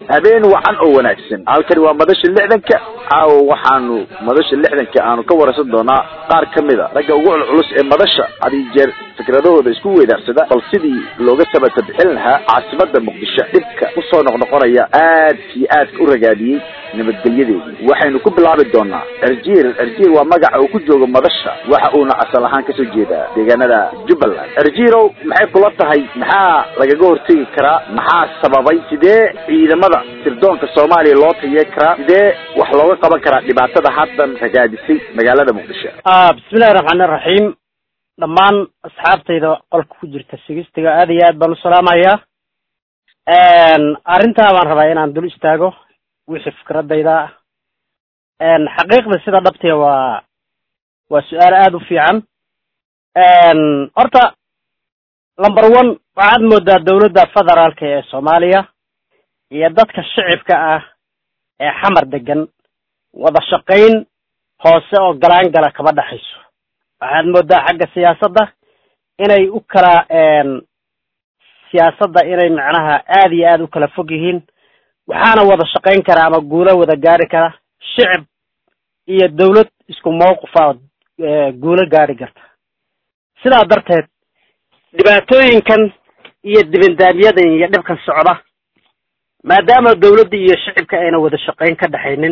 habeen wacan oo wanaagsan halkani waa madasha lixdanka caawa waxaanu madasha lixdanka aanu ka waraysan doonaa qaar ka mid a ragga ugu culculus ee madasha had iyo jeer fikradahooda isku weydaarsada bal sidii looga sabata bixin lahaa caasimada muqdisho dhibka usoo noqnoqonaya aad iyo aadka u ragaadiyey nabadgelyadeedii waxaynu ku bilaabi doonaa erjiil erjiil waa magaca uu ku joogo madasha waxa uuna asal ahaan kasoo jeedaa deegaanada jubbaland erjiilow maxay kula tahay maxaa lagaga hortegi karaa maxaa sababay sidee ciidamada sirdoonka soomaaliya loo tayee karaa sidee wax looga qaban karaa dhibaatada haddan ragaadisay magaalada muqdisho bismillahi raxmaani raxiim dhammaan asxaabtayda qolka ku jirta sigistiga aad iyo aad baan u salaamayaa arrintaa baan rabaa inaan dul istaago wixii fikradayda ah xaqiiqda sida dhabtiga waa waa su-aal aada u fiican horta number one waxaad moodaa dawladda federaalka ee soomaaliya iyo dadka shicibka ah ee xamar degan wada shaqayn hoose oo galaan gala kama dhexayso waxaad moodaa xagga siyaasadda inay u kala siyaasadda inay macnaha aada iyo aada u kala fog yihiin waxaana wada shaqayn kara ama guulo wada gaari kara shicib iyo dawlad isku mawqifa guulo gaari karta sidaa darteed dhibaatooyinkan iyo dibindaamyadan iyo dhibkan socda maadaama dawladda iyo shicibka ayna wada shaqayn ka dhexaynin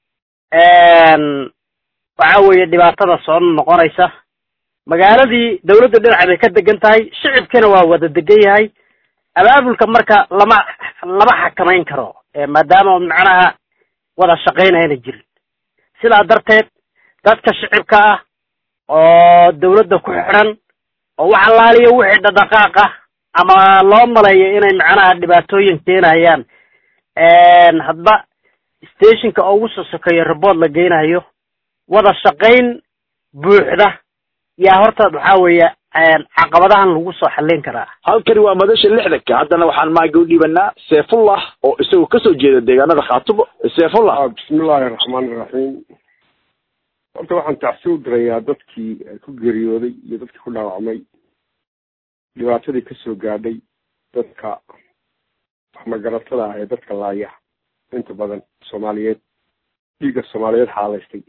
waxa weeye dhibaatada soo noqonaysa magaaladii dawladda dhinaca bay ka degan tahay shicibkina waa wada degan yahay abaabulka marka lama lama xakamayn karo maadaama macnaha wada shaqayn ayna jirin sidaa darteed dadka shicibka ah oo dawladda ku xidhan oo wax allaaliyo wixii dhadhaqaaq ah ama loo maleeyo inay macnaha dhibaatooyin keenayaan hadba stationka ugu soo sokeeyo report la geynayo wada shaqayn buuxda yaa horta waxaa weeye caqabadahan lagu soo xallin karaa halkani waa madasha lixdanka haddana waxaan maaga u dhiibanaa seefullah oo isagu kasoo jeeda deegaanada khaatumo seefullah bismillahi raxmaani raxiim horta waxaan tacsi u dirayaa dadkii ku geeriyooday iyo dadkii ku dhaawacmay dhibaatadii kasoo gaadhay dadka waxmagaratada ah ee dadka laaya inta badan soomaaliyeed dhiigga soomaaliyeed xaalaystay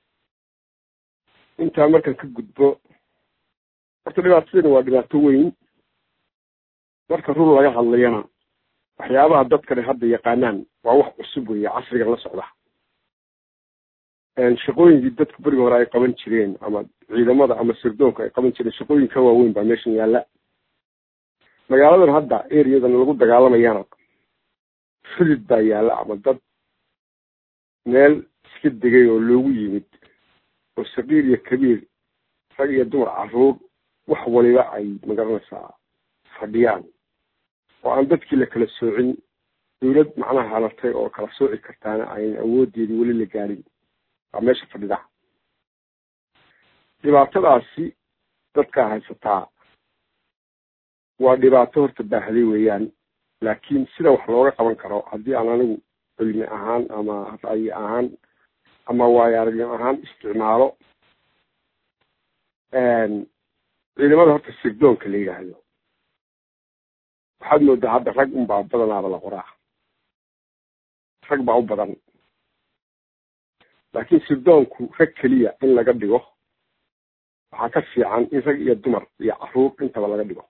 intaa markaan ka gudbo horta dhibaatadani waa dhibaato weyn marka run laga hadlayana waxyaabaha dadkani hadda yaqaanaan waa wax cusub weeye casrigan la socda shaqooyinkii dadku berigi hore ay qaban jireen ama ciidamada ama sirdoonka ay qaban jireen shaqooyin ka waaweyn baa meeshan yaalla magaaladan hadda areadan lagu dagaalamayana xudud baa yaalla ama dad meel iska degay oo loogu yimid oo saqiir iyo kabiir rag iyo dumar caruur wax waliba ay magaranaysaa fadhiyaan oo aan dadkii la kala soocin dawlad macnaha halartay oo kala sooci kartaana aynan awoodeedii weli la gaadhin waa meesha fadhida dhibaatadaasi dadkaa haysataa waa dhibaato horta baahday weeyaan laakiin sida wax looga qaban karo haddii aan anigu cilmi ahaan ama ra'yi ahaan ama waayo aragnimo ahaan isticmaalo ciidamada horta sirdoonka la yidhaahdo waxaad moodaa hadda rag unbaa badanaaba la qoraa rag baa u badan laakiin sirdoonku rag keliya in laga dhigo waxaa ka fiican in rag iyo dumar iyo caruur intaba laga dhigo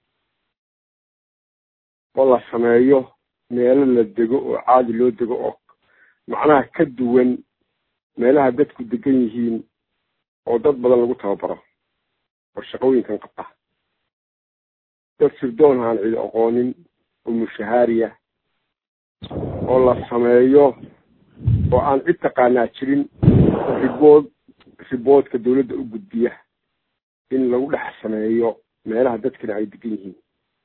oo la sameeyo meelo la dego oo caadi loo dego oo macnaha ka duwan meelaha dadku degan yihiin oo dad badan lagu tababaro oo shaqooyinkan qabta dad sirdoon aan cidi aqoonin oo mushahaariya oo la sameeyo oo aan cid taqaanaa jirin ribood riboodka dawladda u gudbiya in lagu dhex sameeyo meelaha dadkana ay degan yihiin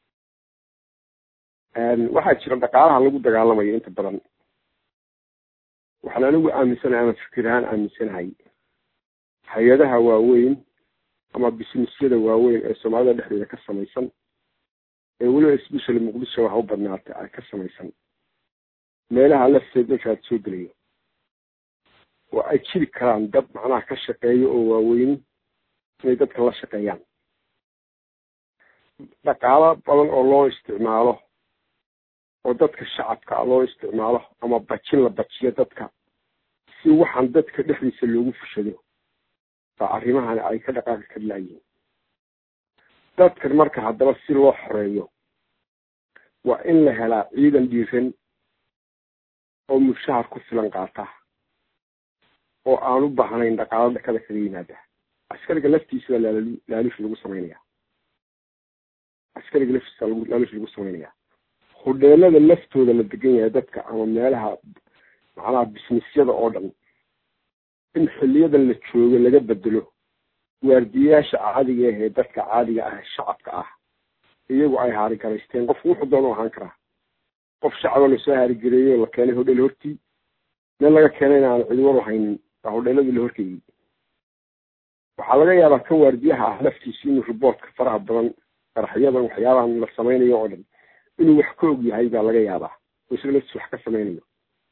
waxaa jira dhaqaalaha lagu dagaalamayo inta badan waxaan anigu aaminsanahay ama fikir ahaan aaminsanahay hay-adaha waaweyn ama businessyada waaweyn ee soomaalida dhexdeeda ka samaysan ee weliba especially muqdisho waxa u badnaatay ay ka samaysan meelaha lafteed markaad soo gelayo oo ay jiri karaan dad macnaha ka shaqeeyo oo waaweyni inay dadka la shaqeeyaan dhaqaalo badan oo loo isticmaalo oo dadka shacabka loo isticmaalo ama bajin la bajiyo dadka si waxaan dadka dhexdiisa loogu fushado baa arrimahani ay ka dhaqaaqi kar laayihin dadkan marka haddaba si loo xoreeyo waa in la helaa ciidan dhiiran oo mushahar ku filan qaata oo aan u baahnayn dhaqaalo dhakada kaga yimaada askariga laftiisa baa laal laalush lagu samaynaya askariga laftiisa lagu laalush lagu samaynaya hudheelada laftooda la degan yahay dadka ama meelaha macnaha bisnisyada oo dhan in xiliyadan la joogo laga bedelo waardiyayaasha caadiga ah ee dadka caadiga ah shacabka ah iyagu ay haarigaraysteen qofku wuxuu doonu ahaan karaa qof shacaba lasoo haarigareeyey oo la keenay hodheel hortii meel laga keenayna aan cidiwar haynin baa hodheeladii la horkeeyey waxaa laga yaabaa kan waardiyaha ah laftiisu inuu riboortka faraha badan qaraxyadan waxyaabahan la samaynayo oo dhan inuu wax ka og yahay baa laga yaabaa oo isaga laftiis wax ka samaynayo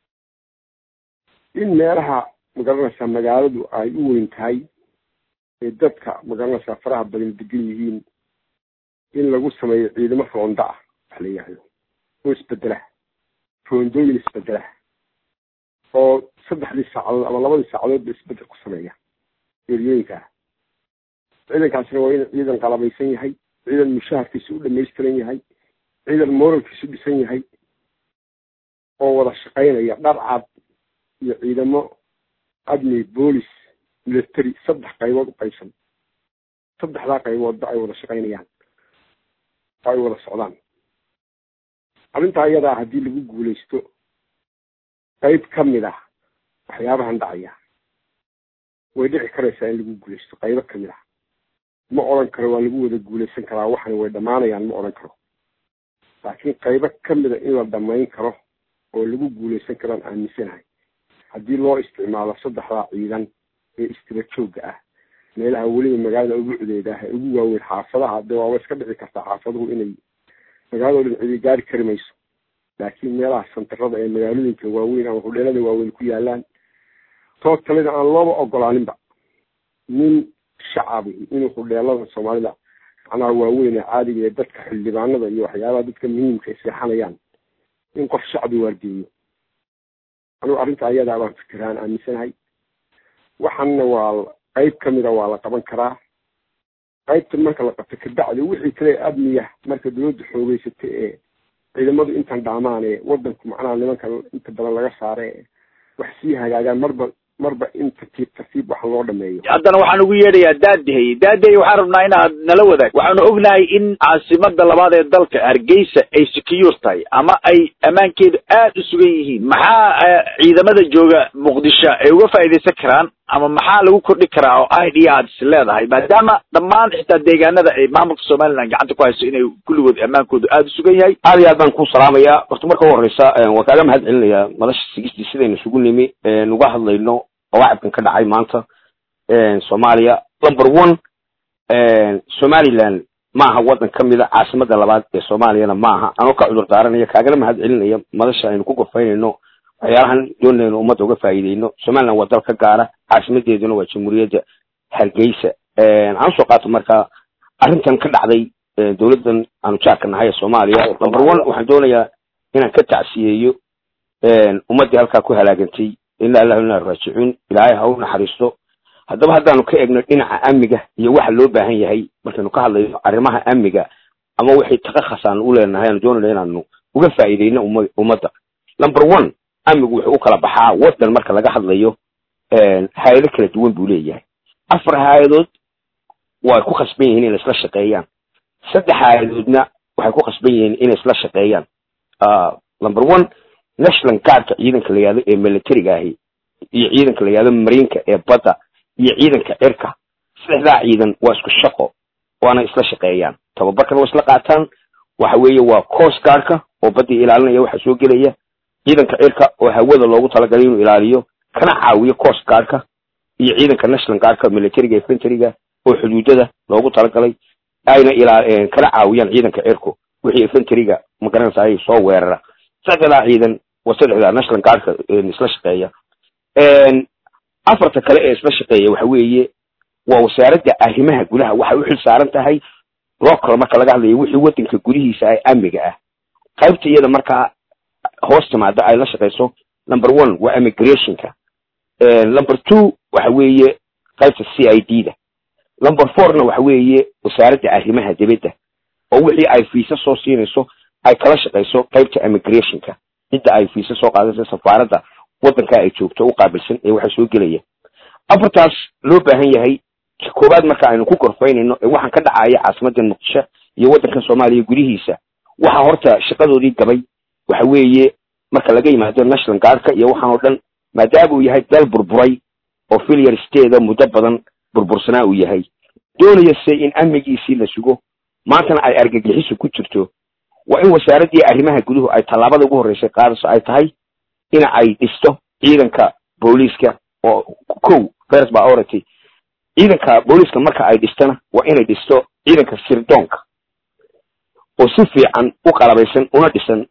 in meelaha magaranaysaa magaaladu ay u weyn tahay ee dadka magaranaysaa faraha badan degan yihiin in lagu sameeyo ciidamo roonda ah wax la yihahdo oo isbedela roondooyin isbedela oo saddexdii saacadood ama labadii saacadoodba isbedel ku sameeya eryooyinka ah ciidankaasina waa in ciidan qalabaysan yahay ciidan mushaharkiisa u dhamaystiran yahay ciidan moralkiisu dhisan yahay oo wada shaqaynaya dhar cad iyo ciidamo admi boolis military saddex qaybood u qaybsan saddexdaa qayboodba ay wada shaqaynayaan oo ay wada socdaan arrintaa iyadaa haddii lagu guulaysto qayb ka mid ah waxyaabahan dhacaya way dhici karaysaa in lagu guulaysto qaybo ka mid ah ma odhan karo waa lagu wada guulaysan karaa waxani way dhammaanayaan ma odhan karo laakiin qaybo ka mida in la dhamayn karo oo lagu guulaysan karaan aaminsanahay haddii loo isticmaalo saddexdaa ciidan ee istira joogga ah meelaha weliba magaalada ugu cudeeda ah ee ugu waaweyn xaafadaha de waaba iska dhici kartaa xaafaduhu inay magaalado dhan cidi gaari kari mayso laakiin meelaha santarada ee magaalooyinka waaweyn ama hudheelada waaweyn ku yaalaan too kalena aan looba ogolaaninba nin shacabi inuu hudheelada soomaalida macnaha waaweyn ee caadiga ee dadka xildhibaanada iyo waxyaabaha dadka muhiimka ay seexanayaan in qof shacbi waardiyeyo anugu arrinta ayadaa baan fikiraan aaminsanahay waxaana waa qayb kamida waa la qaban karaa qaybtan marka la qabto kabacdi wixii kale admiya marka dawladda xoogeysata ee ciidamadu intan dhaamaan ee wadanku macnaha nimanka inta badan laga saare ee wax sii hagaagaan marba marba in tartiib tartiib wax loo dhameeyo haddana waxaan ugu yeedhayaa daadehey daadehey waxaan rabnaa inaad nala wadaag waxaanu ognahay in caasimada labaad ee dalka hargeysa ay secure tahay ama ay ammaankeedu aad u sugan yihiin maxaa ciidamada jooga muqdisho ay uga faa'iidaysan karaan ama maxaa lagu kordhi karaa oo idea aad is leedahay maadaama dhammaan xitaa deegaanada ay maamulka somaliland gacanta ku hayso inay kulligood ammaankoodu aada u sugan yahay aad iyo aad baan ku salaamayaa horta marka u horeysa waan kaaga mahad celinayaa madasha sigistii sidaynu isugu nimi nuga hadlayno mawacibkan ka dhacay maanta soomaaliya number one somaliland ma aha waddan ka mida caasimada labaad ee soomaaliyana ma aha anoo ka cudur daaranaya kaagana mahad celinaya madasha aynu ku gorfaynayno waxyaalahan doonayno ummadda uga faa'iideyno somaliland waa dal ka gaara caasimadeeduna waa jamhuuriyadda hargeysa aan usoo qaato marka arrintan ka dhacday dowladdan aanu jaarka nahay ee soomaaliya number one waxaan doonayaa inaan ka tacsiyeeyo ummaddii halkaa ku halaagantay ila allahu ina raajicuun ilaahay ha u naxariisto haddaba haddaanu ka egno dhinaca amniga iyo waxa loo baahan yahay markaynu ka hadlayno arrimaha amniga ama wixii takakhas aanu u leenahay aanu doonayna inaanu uga faa'iideyno uma ummadda number one amnigu wuxuu u kala baxaa waddan marka laga hadlayo hay-ado kala duwan buu leeyahay afar hay-adood way ku khasban yihiin inay isla shaqeeyaan saddex hay-adoodna waxay ku khasban yihiin inay isla shaqeeyaan number one national guardka ciidanka la yihahdo ee militariga ahi iyo ciidanka la yihahdo mariinka ee badda iyo ciidanka cirka saddexdaa ciidan waa isku shaqo waana isla shaqeeyaan tababarkana waa isla qaataan waxa weeye waa coast guardka oo baddii ilaalinaya waxa soo gelaya ciidanka cirka oo hawada loogu talagalay inuu ilaaliyo kana caawiyo coast guardka iyo ciidanka national guardka militariga infantryga oo xuduudada loogu talagalay ayna ilaa kana caawiyaan ciidanka cirku wixii infantryga magaranaysa ay soo weerara saddexdaa ciidan waa saddexdaa national guardka isla shaqeeya afarta kale ee isla shaqeeya waxa weeye waa wasaaradda arrimaha gudaha waxay u xil saaran tahay local marka laga hadlayo wixii waddanka gudihiisa ah amniga ah qaybta iyada markaa hoos timaada ay la shaqayso number one waa immigrationka number two waxa weeye qaybta c i d da number fourna waxa weeye wasaaradda arrimaha dibadda oo wixii ay fiisa soo siinayso ay kala shaqayso qaybta immigrationka cidda ay fiisa soo qaadaysa safaaradda waddanka ay joogto u qaabilsan ee waxa soo gelaya afartaas loo baahan yahay koowaad marka aynu ku gorfaynayno ee waxaan ka dhacaya caasimadda muqdisho iyo waddanka soomaaliya gudihiisa waxa horta shaqadoodii gabay waxa weeye marka laga yimaado national guardka iyo waxaan oo dhan maadaama uu yahay dal burburay oo filiar steeda muddo badan burbursanaa uu yahay doonayase in amnigiisii la sugo maantana ay argagixisu ku jirto waa in wasaaraddii arrimaha guduhu ay tallaabada ugu horreysay qaadayso ay tahay in ay dhisto ciidanka booliiska oo kow first priority ciidanka booliiska marka ay dhistana waa inay dhisto ciidanka sirdoonka oo si fiican u qalabaysan una dhisan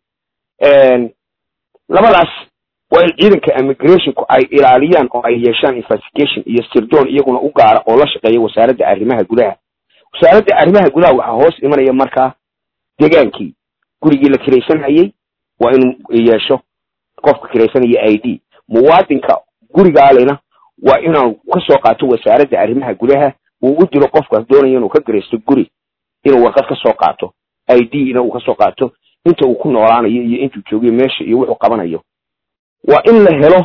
labadaas waa in ciidanka immigrationku ay ilaaliyaan oo ay yeeshaan investigation iyo sirdoon iyaguna u gaara oo la shaqeeya wasaaradda arrimaha gudaha wasaaradda arrimaha gudaha waxaa hoos imanaya markaa degaankii gurigii la kiraysanayay waa inuu yeesho qofka kiraysanaya i d muwaadinka gurigaalena waa inuu kasoo qaato wasaaradda arrimaha gudaha uu u diro qofkaas doonaya inuu ka garaysto guri inuu warqad kasoo qaato i d ina uu kasoo qaato inta uu ku noolaanayo iyo intuu joogayo meesha iyo wuxuu qabanayo waa in la helo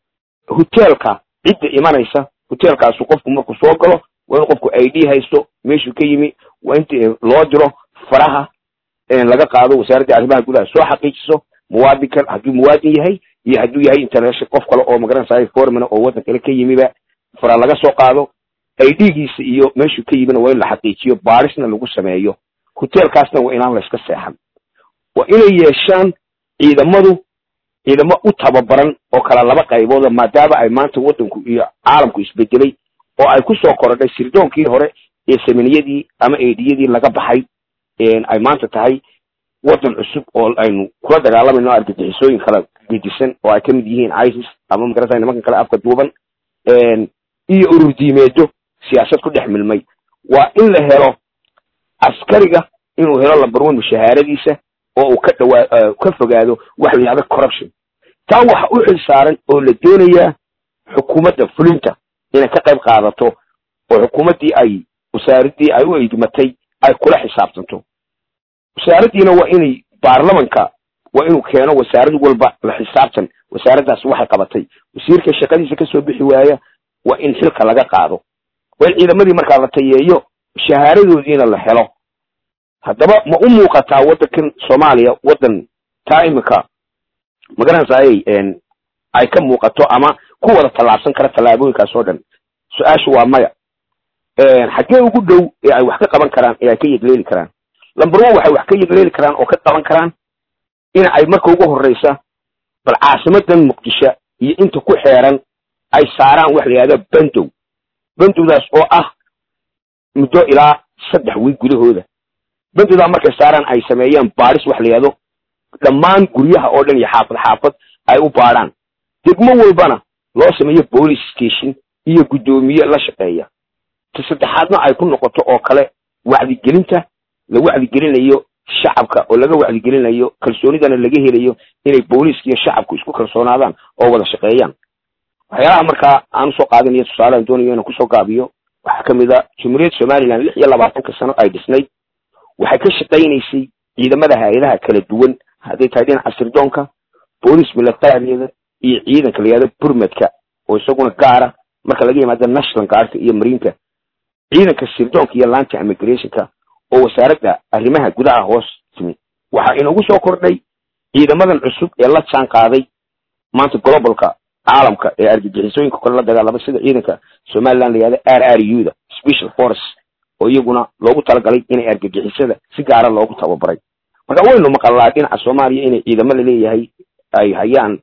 hoteelka cidda imanaysa hoteelkaasu qofku markuu soo galo waa in qofku i d haysto meeshuu ka yimi waa inta loo diro faraha laga qaado wasaaradda arrimaha gudaha soo xaqiijiso muwaadinkan hadduu muwaadin yahay iyo hadduu yahay international qof kale oo magaranaysa formana oo waddan kale ka yimiba fara laga soo qaado i d-giisa iyo meeshuu ka yimina waa in la xaqiijiyo baarisna lagu sameeyo hoteelkaasna waa inaan la iska seexan waa inay yeeshaan ciidamadu ciidamo u tababaran oo kala laba qaybooda maadaama ay maanta waddanku iyo caalamku isbedelay oo ay kusoo korodhay sirdoonkii hore ee saminiyadii ama eediyadii laga baxay ay maanta tahay waddan cusub oo aynu kula dagaalamayno argagixisooyin kala gedisan oo ay kamid yihiin isis ama magarata nimankan kale afka duuban iyo ururdiimeedo siyaasad ku dhex milmay waa in la helo askariga inuu helo lamber one mushahaaradiisa oo uu ka dhawaa ka fogaado waxa la yidhahda corruption taa waxa u xil saaran oo la doonayaa xukuumadda fulinta inay ka qayb qaadato oo xukuumaddii ay wasaaraddii ay u eedmatay ay kula xisaabtanto wasaaraddiina waa inay baarlamanka waa inuu keeno wasaarad walba la xisaabtan wasaaraddaas waxay qabatay wasiirka shaqadiisa kasoo bixi waaya waa in xilka laga qaado waa in ciidamadii markaa la tayeeyo shahaaradoodiina la helo haddaba ma u muuqataa waddankan soomaaliya waddan taa iminka magaranaysaay ay ka muuqato ama ku wada tallaabsan kara tallaabooyinkaas oo dhan su-aashu waa maya xaggee ugu dhow ee ay wax ka qaban karaan ee ay ka yegleeli karaan lamber one waxay wax ka yegleeli karaan oo ka qaban karaan in ay marka ugu horreysa bal caasimadan muqdisho iyo inta ku xeeran ay saaraan wax la yihahda bandow bandowdaas oo ah muddo ilaa saddex wiig gudahooda bandowdaa markay saaraan ay sameeyaan baadhis wax la yihahdo dhammaan guryaha oo dhan iyo xaafad xaafad ay u baadhaan degmo walbana loo sameeyo police station iyo guddoomiye la shaqeeya ta saddexaadna ay ku noqoto oo kale wacdigelinta la wacdigelinayo shacabka oo laga wacdigelinayo kalsoonidana laga helayo inay booliiska iyo shacabku isku kalsoonaadaan oo wada shaqeeyaan waxyaalaha markaa aan usoo qaadanayo tusaalean doonayo inaan kusoo gaabiyo waxaa kamid a jumhuuriyadda somaliland lix iyo labaatanka sano ay dhisnayd waxay ka shaqaynaysay ciidamada hay-adaha kala duwan hadday tahay dhinaca sirdoonka boolice milatariyada iyo ciidanka la yihahdo burmadka oo isaguna gaara marka laga yimaado national guardka iyo mariinka ciidanka sirdoonka iyo laanta immigrationka oo wasaaradda arrimaha gudaha hoos timi waxaa inagu soo kordhay ciidamadan cusub ee la jaan qaaday maanta globalka caalamka ee argagixisooyinka kale la dagaalama sida ciidanka somaliland la yihahdo r r u da special force oo iyaguna loogu talagalay inay argagixisada si gaara loogu tababaray marka waynu maqalnaa dhinaca soomaaliya inay ciidamada leeyahay ay hayaan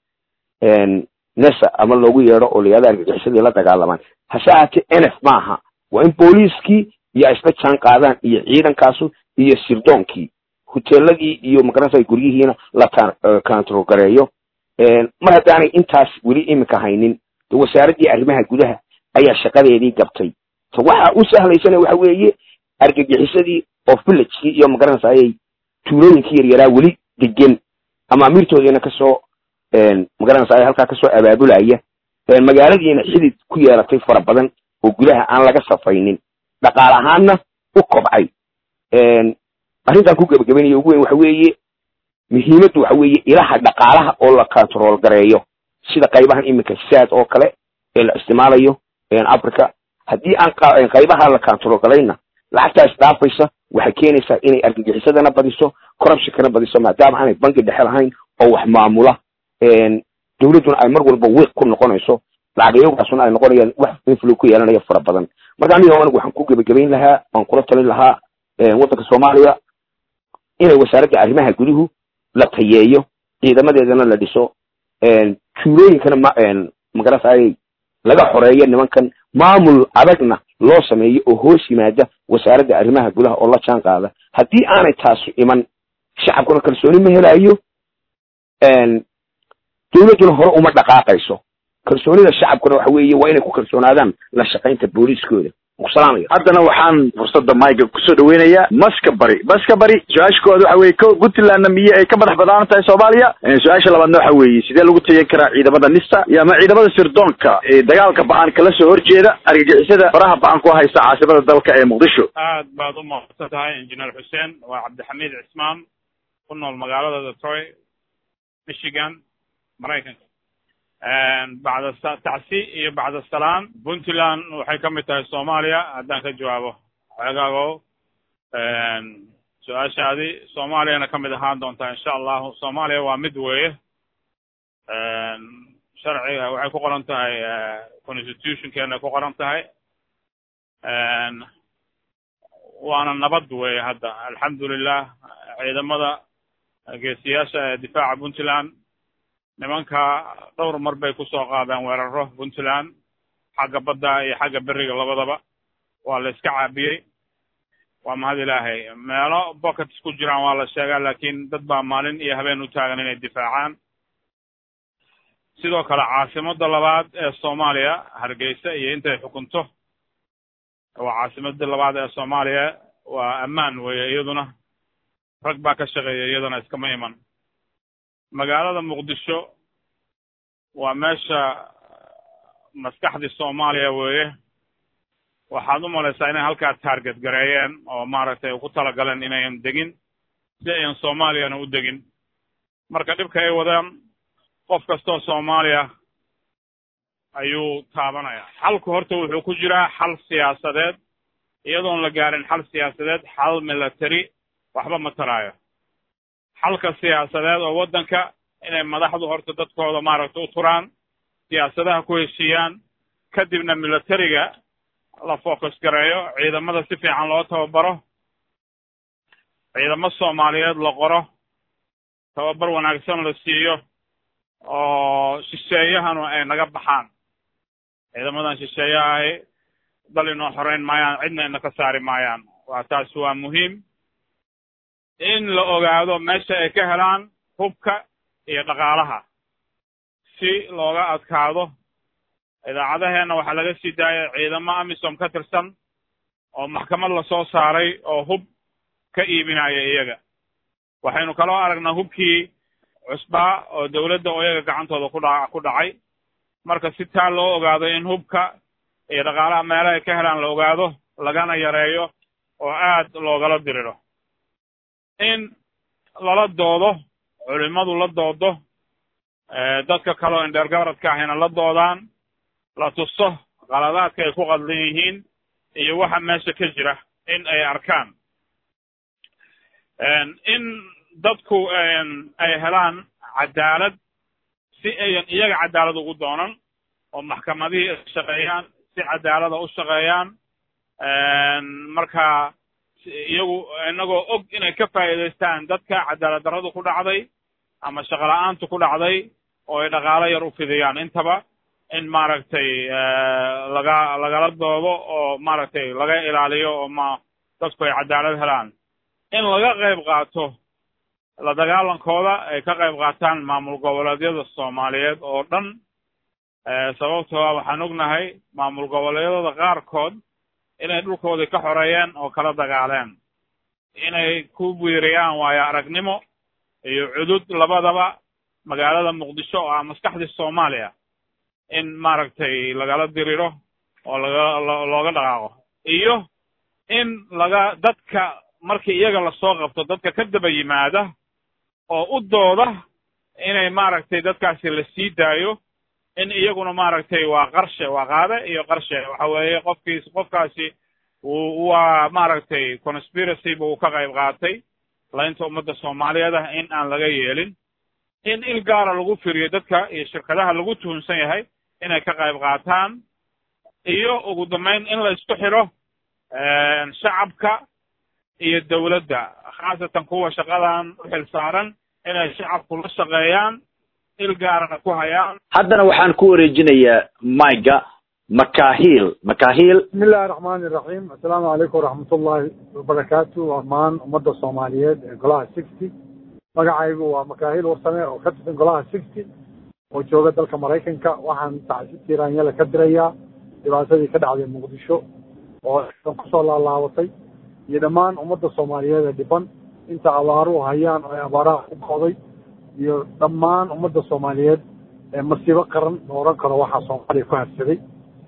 nesa ama loogu yeedho oo la yihahdo argagixisadii la dagaalamaan hase ahaatee n f maaha waa in booliiskii iyo ay isla jaan qaadaan iyo ciidankaasu iyo sirdoonkii hoteeladii iyo magaranasa guryihiina la kantrogareeyo mar haddaanay intaas weli iminka haynin de wasaaraddii arrimaha gudaha ayaa shaqadeedii gabtay ta waxa u sahlaysana waxa weeye argagixisadii oo villagekii iyo magaranaysa ayay tuulooyinkii yaryaraa weli degan amaamiirtoodiina kasoo magaranaysa halkaa kasoo abaabulaya magaaladiina xidid ku yeelatay fara badan oo gudaha aan laga safaynin dhaqaal ahaanna u kobcay arrintan ku gebagabaynayo ugu weyn waxa weeye muhiimaddu waxa weeye ilaha dhaqaalaha oo la control gareeyo sida qaybahan iminka saad oo kale ee la isticmaalayo africa haddii aan qaybaha la control garayna lacagtaas dhaafaysa waxay keenaysaa inay argagixisadana badiso corruptionkana badiso maadaama aanay banki dhexe lahayn oo wax maamula dawladduna ay mar walba wiiq ku noqonayso lacagayagaasuna ay noqonayaan wax inflow ku yeelanaya fara badan marka aniga anigu waxaan ku gebagabayn lahaa waan kula talin lahaa waddanka soomaaliya inay wasaaradda arrimaha guduhu la tayeeyo ciidamadeedana la dhiso tuulooyinkana ma magaranayay laga xoreeyo nimankan maamul adagna loo sameeyo oo hoos yimaada wasaaradda arrimaha gudaha oo la jaan qaada haddii aanay taasu iman shacabkuna kalsooni ma helayo dawladduna hore uma dhaqaaqayso kalsoonida shacabkuna waxa weeye waa inay ku kalsoonaadaan la shaqaynta booliiskooda salaamaya haddana waxaan fursadda mayga kusoo dhaweynayaa maska bari maska bari su-aasha koowaad waxa weye ko puntlandna miye ay ka madax badaanan tahay soomaaliya su-aasha labaadna waxa weeye sidee lagu tayan karaa ciidamada nista iyo ama ciidamada sirdoonka ee dagaalka ba-an kala soo horjeeda argagixisada faraha ba-an ku haysta caasimada dalka ee muqdisho aad baad u mahadsan tahay injineer xuseen waa cabdixamiid cismaan ku nool magaalada detroit michigan maraykanka bacda tacsi iyo bacda salaan puntland waxay ka mid tahay soomaaliya haddaan ka jawaabo xeegaago su-aashaadi soomaaliyana ka mid ahaan doontaa insha allahu soomaaliya waa mid weeye sharciga waxay ku qoran tahay constitutionkeena ku qoran tahay waana nabad weeye hadda alxamdulilah ciidamada geesiyaasha ee difaaca puntland nimanka dhowr mar bay kusoo qaadeen weeraro puntland xagga badda iyo xagga beriga labadaba waa la iska caabiyey waa mahad ilaahay meelo pockets ku jiraan waa la sheegaa laakiin dad baa maalin iyo habeen u taagan inay difaacaan sidoo kale caasimadda labaad ee soomaaliya hargeysa iyo intay xukunto waa caasimadda labaad ee soomaaliya waa ammaan weeye iyaduna rag baa ka shaqeeya iyadana iskama iman magaalada muqdisho waa meesha maskaxdii soomaaliya weeye waxaad u malaysaa inay halkaa taarget gareeyeen oo maaragtay ku talagaleen inayan degin si ayan soomaaliyana u degin marka dhibka ay wadaan qof kastoo soomaaliya ayuu taabanayaa xalku horta wuxuu ku jiraa xal siyaasadeed iyadoon la gaarin xal siyaasadeed xal military waxba ma taraayo xalka siyaasadeed oo waddanka inay madaxdu horta dadkooda maaragta u turaan siyaasadaha ku heshiiyaan kadibna militariga la focus gareeyo ciidamada si fiican loo tababaro ciidamo soomaaliyeed la qoro tababar wanaagsan la siiyo oo shisheeyahanu ay naga baxaan ciidamadan shisheeyaha ahi dal inoo xoreyn maayaan cidna ina ka saari maayaan waa taasi waa muhiim in la ogaado meesha ay ka helaan hubka iyo dhaqaalaha si looga adkaado idaacadaheenna waxaa laga sii daayay ciidamo amisom ka tirsan oo maxkamad lasoo saaray oo hub ka iibinaya iyaga waxaynu kaloo aragnaa hubkii cusbaa oo dawladda oo iyaga gacantooda ku dha ku dhacay marka si taa loo ogaado in hubka iyo dhaqaalaha meelaha ay ka helaan la ogaado lagana yareeyo oo aad loogala diriro in lala doodo culimadu la doodo dadka kaleoo indheergaradka ahayna la doodaan la tuso qaladaadka ay ku qadlan yihiin iyo waxa meesha ka jira in ay arkaan in dadku ay helaan cadaalad si ayan iyaga cadaalad ugu doonan oo maxkamadihii shaqeeyaan si cadaalada u shaqeeyaan marka iyagu inagoo og inay ka faa'iidaystaan dadka cadaalad darradu ku dhacday ama shaqo la-aantu ku dhacday oo ay dhaqaalo yar u fidiyaan intaba in maaragtay laga lagala doodo oo maaragtay laga ilaaliyo oo ma dadku ay cadaalad helaan in laga qayb qaato la dagaalankooda ay ka qayb qaataan maamul goboleedyada soomaaliyeed oo dhan sababtoo ah waxaan ognahay maamul goboleedyada qaarkood inay dhulkoodii ka xoreeyeen oo kala dagaaleen inay ku biiriyaan waayo aragnimo iyo cudud labadaba magaalada muqdisho oo ah maskaxdii soomaaliya in maaragtay lagala diriro oo laga looga dhaqaaqo iyo in laga dadka markii iyaga lasoo qabto dadka ka daba yimaada oo u dooda inay maaragtay dadkaasi la sii daayo in iyaguna maaragtay waa qarshe waa qaade iyo qarshe waxa weeye qofkiis qofkaasi uu waa maaragtay conspiracy buu ka qayb qaatay laynta ummadda soomaaliyeed ah in aan laga yeelin in il gaara lagu firiyo dadka iyo shirkadaha lagu tuhunsan yahay inay ka qayb qaataan iyo ugu dambayn in la isku xidho shacabka iyo dawladda khaasatan kuwa shaqadan u xil saaran inay shacabku la shaqeeyaan il gaarana ku hayaan haddana waxaan ku wareejinayaa maiga makahiil makahiil bismillahi raxmaani raxiim assalaamu calaykum waraxmatullahi wabarakaatu dhammaan ummadda soomaaliyeed ee golaha sixty magacaygu waa makahiil warsame oo ka tirsan golaha sixty oo jooga dalka maraykanka waxaan tacsi tiiraanyala ka dirayaa dhibaatadii ka dhacday muqdisho oo kusoo laalaabatay iyo dhammaan ummadda soomaaliyeed ee dhiban inta abaaruhu hayaan oo abaaraha ku go'day iyo dhammaan ummadda soomaaliyeed ee masiibo qaran la odhan karo waxaa soomaaliya ku habsaday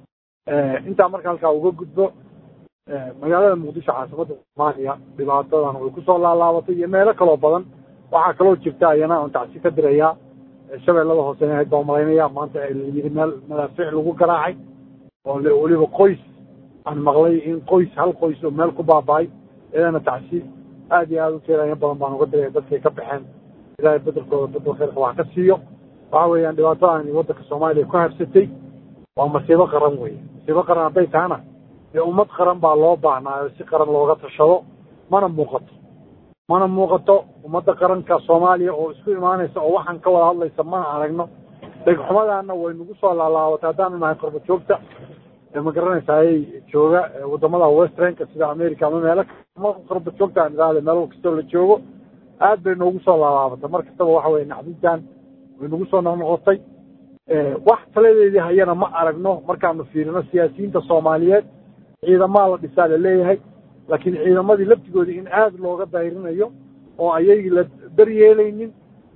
intaa marka halkaa uga gudbo magaalada muqdisho caasimada soomaaliya dhibaatadan way kusoo laalaabatay iyo meelo kaloo badan waxaa kaloo jirta ayana on tacsi ka dirayaa shabeellada hoose ahayd baa malaynaya maanta layidhi meel madaafiic lagu garaacay oo weliba qoys aan maqlay in qoys hal qoys oo meel ku baaba'ay iyadana tacsi aad iyo aada u tiiranya badan baan uga diraya dadkay ka baxeen ilaahay bedelkooda bedel khayrka wax ka siiyo waxa weeyaan dhibaatadaani waddanka soomaaliya ku habsatay waa masiibo qaran weeye masiibo qaran hadday tahana dee ummad qaran baa loo baahnaayo si qaran looga tashado mana muuqato mana muuqato ummadda qaranka soomaaliya oo isku imaanaysa oo waxaan ka wada hadlaysa mana aragno dhegxumadaana way nagu soo laalaabatay haddaanu nahay qorba joogta ma garanaysaayay jooga wadamada westranka sida america ama meelo qorba joogta aan idhaahda meel kastoo la joogo aad bay noogu soo laalaabatay mar kastaba waxa weye naxdintan way nagu soo noqnoqotay wax taladeedii hayana ma aragno markaanu fiirino siyaasiyiinta soomaaliyeed ciidamaa la dhisaa laleeyahay laakiin ciidamadii laftigoodii in aada looga dayrinayo oo ayagii la daryeelaynin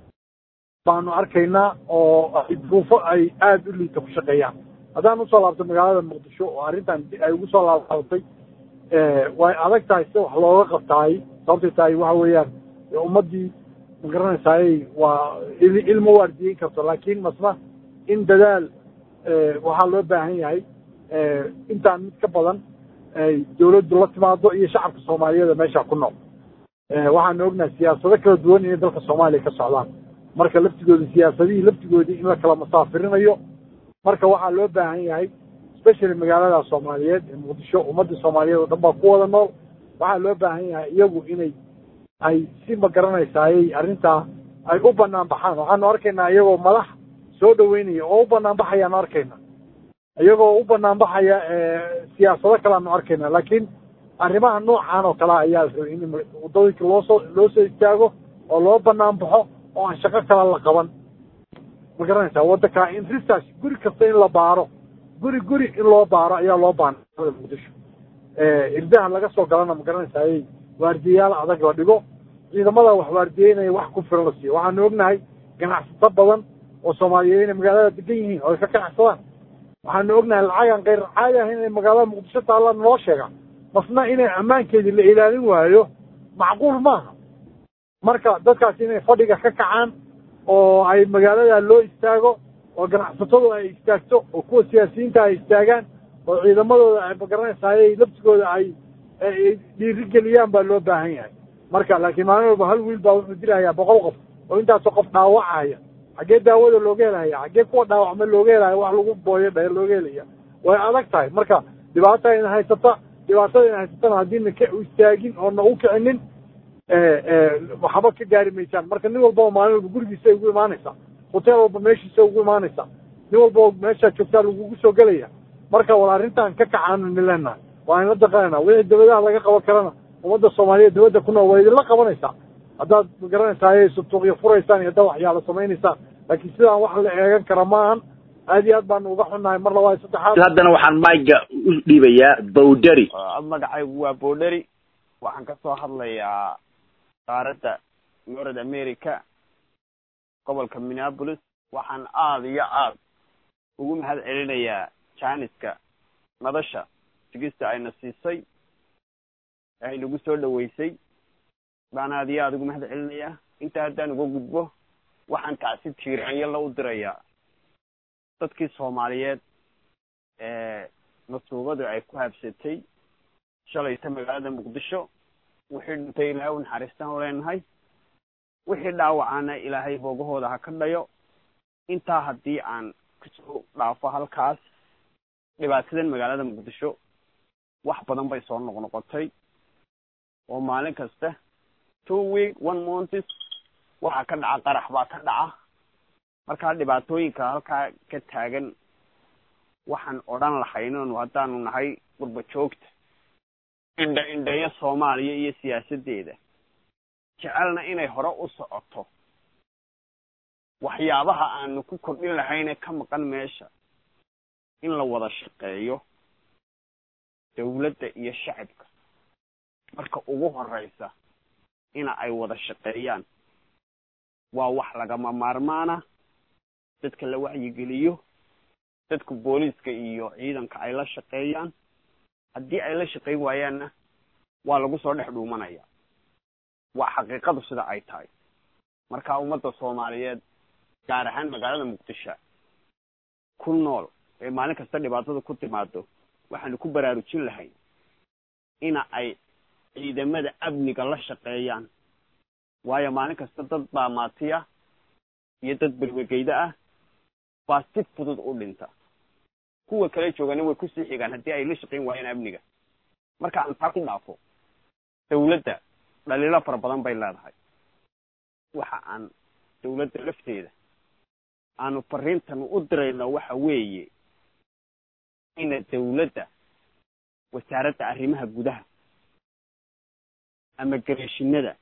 baanu arkaynaa oo ay duruufo ay aada u liita ku shaqeeyaan haddaan usoo laabto magaalada muqdisho oo arrintan ay ugu soo laalaabatay way adag tahay sida wax looga qabtaay sababtay tahay waxa weeyaan ummaddii ma garanaysaayey waa ilmo waardiyeyn karto laakiin masna in dadaal waxaa loo baahan yahay intaan mid ka badan ay dawladdu la timaado iyo shacabka soomaaliyeeda meesha ku nool waxaanu ognahay siyaasado kala duwan inay dalka soomaaliya ka socdaan marka laftigooda siyaasadihii laftigoodii in la kala masaafirinayo marka waxaa loo baahan yahay especially magaalada soomaaliyeed ee muqdisho ummadda soomaaliyeed oo dhan baa ku wada nool waxaa loo baahan yahay iyagu inay ay si ma garanaysaayey arrintaa ay u banaan baxaan waxaanu arkaynaa iyagoo madax soo dhaweynaya oo u banaan baxayaanu arkayna iyagoo u banaan baxaya siyaasado kale aanu arkayna laakiin arrimaha noocan oo kale ayaa rabay in wadooyinka loosoo loo soo istaago oo loo banaan baxo oo aan shaqo kale la qaban ma garanaysaa waddanka in research guri kasta in la baaro guri guri in loo baaro ayaa loo baana muqdisho irdaha laga soo galana ma garanaysaayey waardiyayaal adag la dhigo ciidamada wax waardiyeynaya wax ku filan la siiyo waxaanu ognahay ganacsato badan oo soomaaliyeed inay magaalada degan yihiin oo ay ka ganacsadaan waxaanu ognahay lacagaan kayr caadi ah inay magaalada muqdisho taallaan noo sheega masna inay ammaankeedii la ilaalin waayo macquul maaha marka dadkaas inay fadhiga ka kacaan oo ay magaalada loo istaago oo ganacsatadu ay istaagto oo kuwa siyaasiyiinta ay istaagaan oo ciidamadooda ay magaranaysaayey laftigooda ay dhiirigeliyaan baa loo baahan yahay marka laakiin maalin walba hal wiil baa wuxuu dilahayaa boqol qof oo intaasoo qof dhaawacaya xaggee daawada looga helaya xaggee kuwa dhaawacma looga helaya wax lagu booyo dhe looga helaya way adag tahay marka dhibaata ina haysata dhibaatada ina haysatana haddiina ka istaagin oo na u kicinin waxba ka gaari maysaan marka nin walba oo maalin walba gurigiisa ugu imaanaysaa hoteel walba meeshiisa ugu imaanaysaa nin walba oo meeshaa joogtaa lagugu soo gelaya marka wal arrintan ka kacaanu nileenahay waa inla daqanayna wixii dabadaha laga qaban karana ummadda soomaaliyeed dabadda ku nool waa idinla qabanaysaa haddaad magaranaysaay sutuuqyo furaysaan iyo haddaad waxyaala samaynaysaan laakiin sidaan wax la eegan kara maahan aad iyo aad baanu uga xunnahay mar labaad saddexaad haddana waxaan maiga u dhiibayaa bowderi magacaygu waa bowderi waxaan ka soo hadlayaa qaaradda north america gobolka minneapolis waxaan aada iyo aada ugu mahad celinayaa jaaniska madasha sigista ayna siisay ee ay nagu soo dhaweysay baan aada iyo aada ugu mahad celinayaa intaa haddaan uga gudbo waxaan tacsi tiiraanyo la u dirayaa dadkii soomaaliyeed ee masuubadu ay ku habsatay shalayta magaalada muqdisho wixii dhintay ilaahay u naxariistaan u leenahay wixii dhaawacana ilaahay boogahooda ha ka dhayo intaa haddii aan kasoo dhaafo halkaas dhibaatadan magaalada muqdisho wax badan bay soo noqnoqotay oo maalin kasta two week one months waxaa ka dhaca qarax baa ka dhaca markaa dhibaatooyinka halkaa ka taagan waxaan odhan lahaynonu haddaanu nahay gurba joogta indha indheeyo soomaaliya iyo siyaasaddeeda jecelna inay hore u socoto waxyaabaha aanu ku kordhin lahayne ka maqan meesha in la wada shaqeeyo dawladda iyo shacabka marka ugu horeysa ina ay wada shaqeeyaan waa wax lagama maarmaana dadka la wacyigeliyo dadka booliiska iyo ciidanka ay la shaqeeyaan haddii ay la shaqeyn waayaanna waa lagu soo dhex dhuumanaya waa xaqiiqadu sida ay tahay marka ummadda soomaaliyeed gaar ahaan magaalada muqdisho ku nool ee maalin kasta dhibaatada ku timaado waxaanu ku baraarujin lahay ina ay ciidamada amniga la shaqeeyaan waayo maalin kasta dad baa maatiya iyo dad berwegeyda ah baa si fudud u dhinta kuwa kale joogana way kusii xigaan haddii ay la shaqeyn waayaan amniga marka aan taa ku dhaafo dawladda dhaliilo fara badan bay leedahay waxa aan dawladda lafteeda aanu fariintan u dirayno waxa weeye ina dawladda wasaaradda arrimaha gudaha ama gareeshinada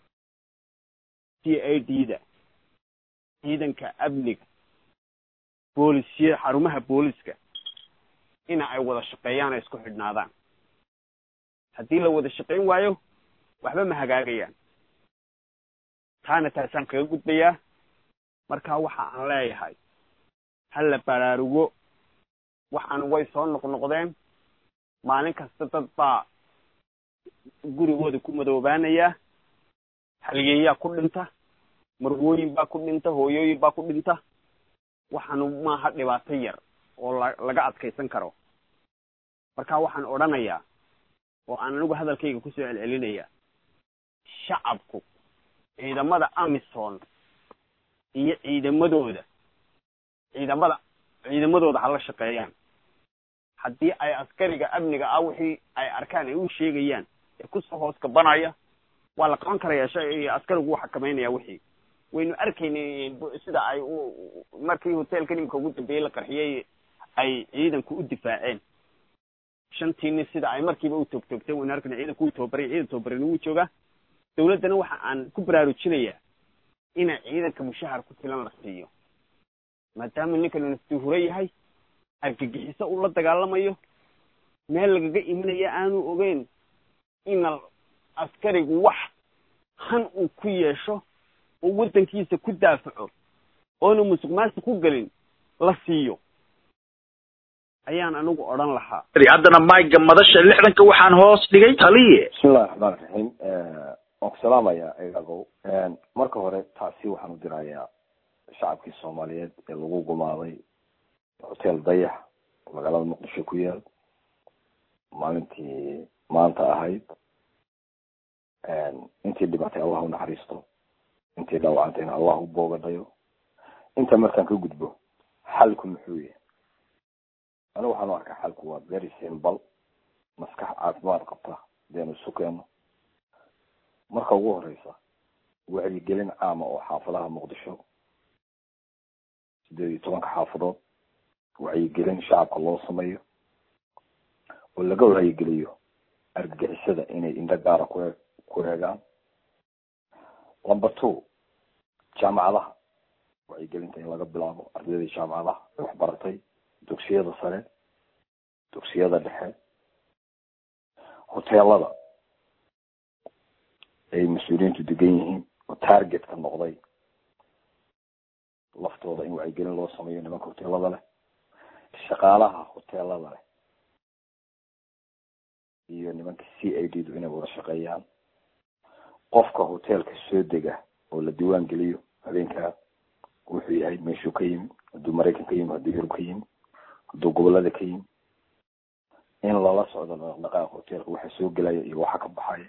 c a d da ciidanka amniga boolisya xarumaha booliska ina ay wada shaqeeyaan oo isku xidhnaadaan haddii la wada shaqayn waayo waxba ma hagaagayaan taana taasaan kaga gudbayaa marka waxa aan leeyahay ha la baraarugo waxaan way soo noqnoqdeen maalin kasta dad baa gurigooda ku madoobaanaya haliyeeyaa ku dhinta marwooyin baa ku dhinta hooyooyin baa ku dhinta waxaanu maaha dhibaato yar oo la laga adkaysan karo marka waxaan odhanayaa oo aan anigu hadalkayga kusoo celcelinayaa shacabku ciidamada amison iyo ciidamadooda ciidamada ciidamadooda hala shaqeeyaan haddii ay askariga amniga ah wixii ay arkaan ay u sheegayaan ee kusoo hoos kabanaya waa la qaban karaya shay askarigu u xakameynaya wixii waynu arkaynay sida ay u markii hotelka nimka ugu dambeeyey la qarxiyey ay ciidanku u difaaceen shantiini sida ay markiiba u toogtoogteen waynu arkaynay ciidanku wuu tababaray ciidan tababarani wuu joogaa dawladdana waxa aan ku baraarujinayaa ina ciidanka mushahar ku filan la siiyo maadaama ninkan nastuhuro yahay argagixiso uu la dagaalamayo meel lagaga imanaya aanu ogeyn ina askarigu wax han uu ku yeesho oo waddankiisa ku daafaco oona musuq maasuq ku gelin la siiyo ayaan anigu odhan lahaa haddana mayga madasha lixdanka waxaan hoos dhigay taliye bismillahi raxmaan raxiim waan ku salaamayaa egagow marka hore taasi waxaan u dirayaa shacabkii soomaaliyeed ee lagu gumaaday hotel dayax magaalada muqdisho ku yaal maalintii maanta ahayd intii dhibatay allah u naxariisto intii dhaawacantayna allah u boogadhayo inta markaan ka gudbo xalku muxuu yahay anigu waxaan u arkaa xalku waa very simple maskax caafimaad qabta deenu isu keeno marka ugu horeysa wacyigelin caama oo xaafadaha muqdisho sideed iyo tobanka xaafadood wacyigelin shacabka loo sameeyo oo laga wacyigeliyo argagixisada inay indho gaara ku ku eegaan number two jaamacadaha wacyigelinta in laga bilaabo ardaydii jaamacadaha wax baratay dugsiyada sare dugsiyada dhexe hoteelada ay mas-uuliyiintu degan yihiin oo targetka noqday laftooda in wacyigelin loo sameeyo nimanka hoteelada leh shaqaalaha hoteelada leh iyo nimanka c i d du inay wada shaqeeyaan qofka hoteelka soo dega oo la diiwaan geliyo habeenkaa wuxuu yahay meeshuu ka yimi hadduu maraykan ka yimi hadduu yurub ka yimi hadduu gobolada ka yimi in lala socdo dhaqdhaqaaqa hoteelka waxa soo gelaya iyo waxa ka baxaya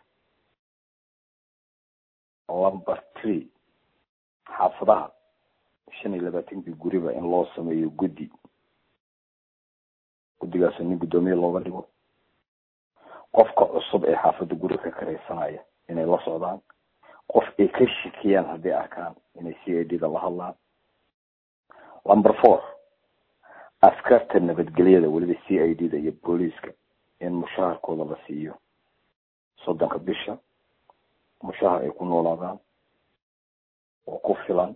number three xaafadaha shan iyo labaatankii guriba in loo sameeyo guddi guddigaasoo nin guddoomiye looga dhigo qofka cusub ee xaafadda guri ka karaysanaya inay la socdaan qof ay ka shikiyaan hadday arkaan inay c i d da la hadlaan number four askarta nabadgelyada weliba c i d da iyo booliiska in mushaharkooda la siiyo soddonka bisha mushahar ay ku noolaadaan oo ku filan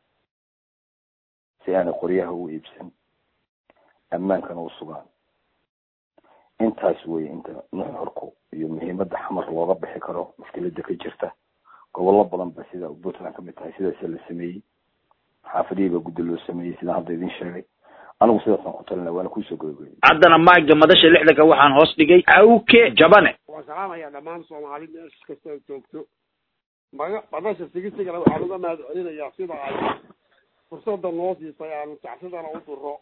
si aanay qoryaha u iibsan ammaankana u sugaan intaas weye inta nuxurku iyo muhiimada xamar looga bixi karo mushkilada ka jirta gobollo badan ba sida puntland kamid tahay sidaasa la sameeyey xaafadihii baa guddi loo sameeyey sidaan hadda idin sheegay anigu sidaasaan ku talina waana kuusoo gogoyey haddana maaga madasha lixdanka waxaan hoos dhigay awke jabane waan salaamayaa dhammaan soomaali meesha kasta ay joogto maga madasha sigisigana waxaan uga mahad celinayaa sida ay fursada noo siisay aanu tacsidana u duro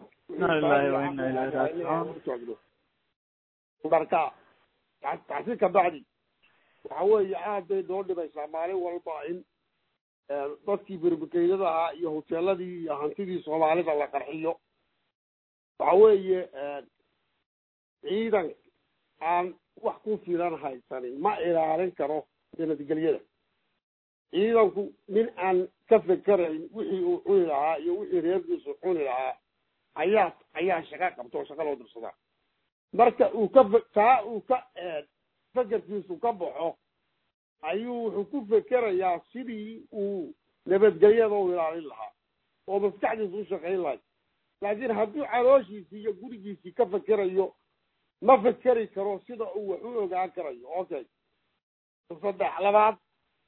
joogno marka tacsi kabacdi waxa weeye aad bay noo dhibaysaa maalin walba in dadkii berbekeydada ahaa iyo hoteeladii iyo hantidii soomaalida la qarxiyo waxa weeye ciidan aan wax ku filan haysanin ma ilaalin karo nabadgelyada ciidanku nin aan ka fekerayn wixii uu cuni lahaa iyo wixii reerkiisu cuni lahaa ayaa ayaa shaqo qabta oo shaqa loo dirsadaa marka uu ka taa uu ka fekerkiisu ka baxo ayuu wuxuu ku fekerayaa sidii uu nabadgelyada u ilaalin lahaa oo maskaxdiisu u shaqayn lahay laakiin hadduu calooshiisii iyo gurigiisii ka fekerayo ma fekeri karo sida uu wax u ogaan karayo okay saddex labaad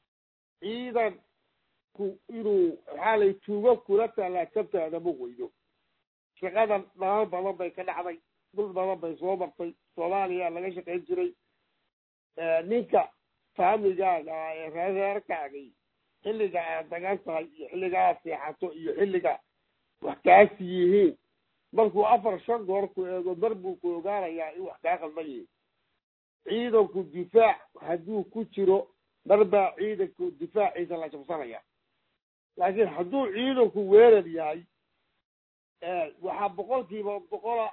ciidanku inuu maxaa lay tuugo kula tallaajabtaada ma weydo shaqadan dalal badan bay ka dhacday dhul badan bay soo martay soomaaliya laga shaqayn jiray ninka faamigaaga ee reereerkaagii xilliga aad dagan tahay iyo xilliga aad seexato iyo xilliga wax kaasi yihiin markuu afar shan goor ku eego mar buu ku ogaanayaa in wax kaa qaldan yihiin ciidanku difaac hadduu ku jiro mar baa ciidanku difaaciisa la jabsanaya laakiin hadduu ciidanku weerar yahay waxaa boqolkiiba boqola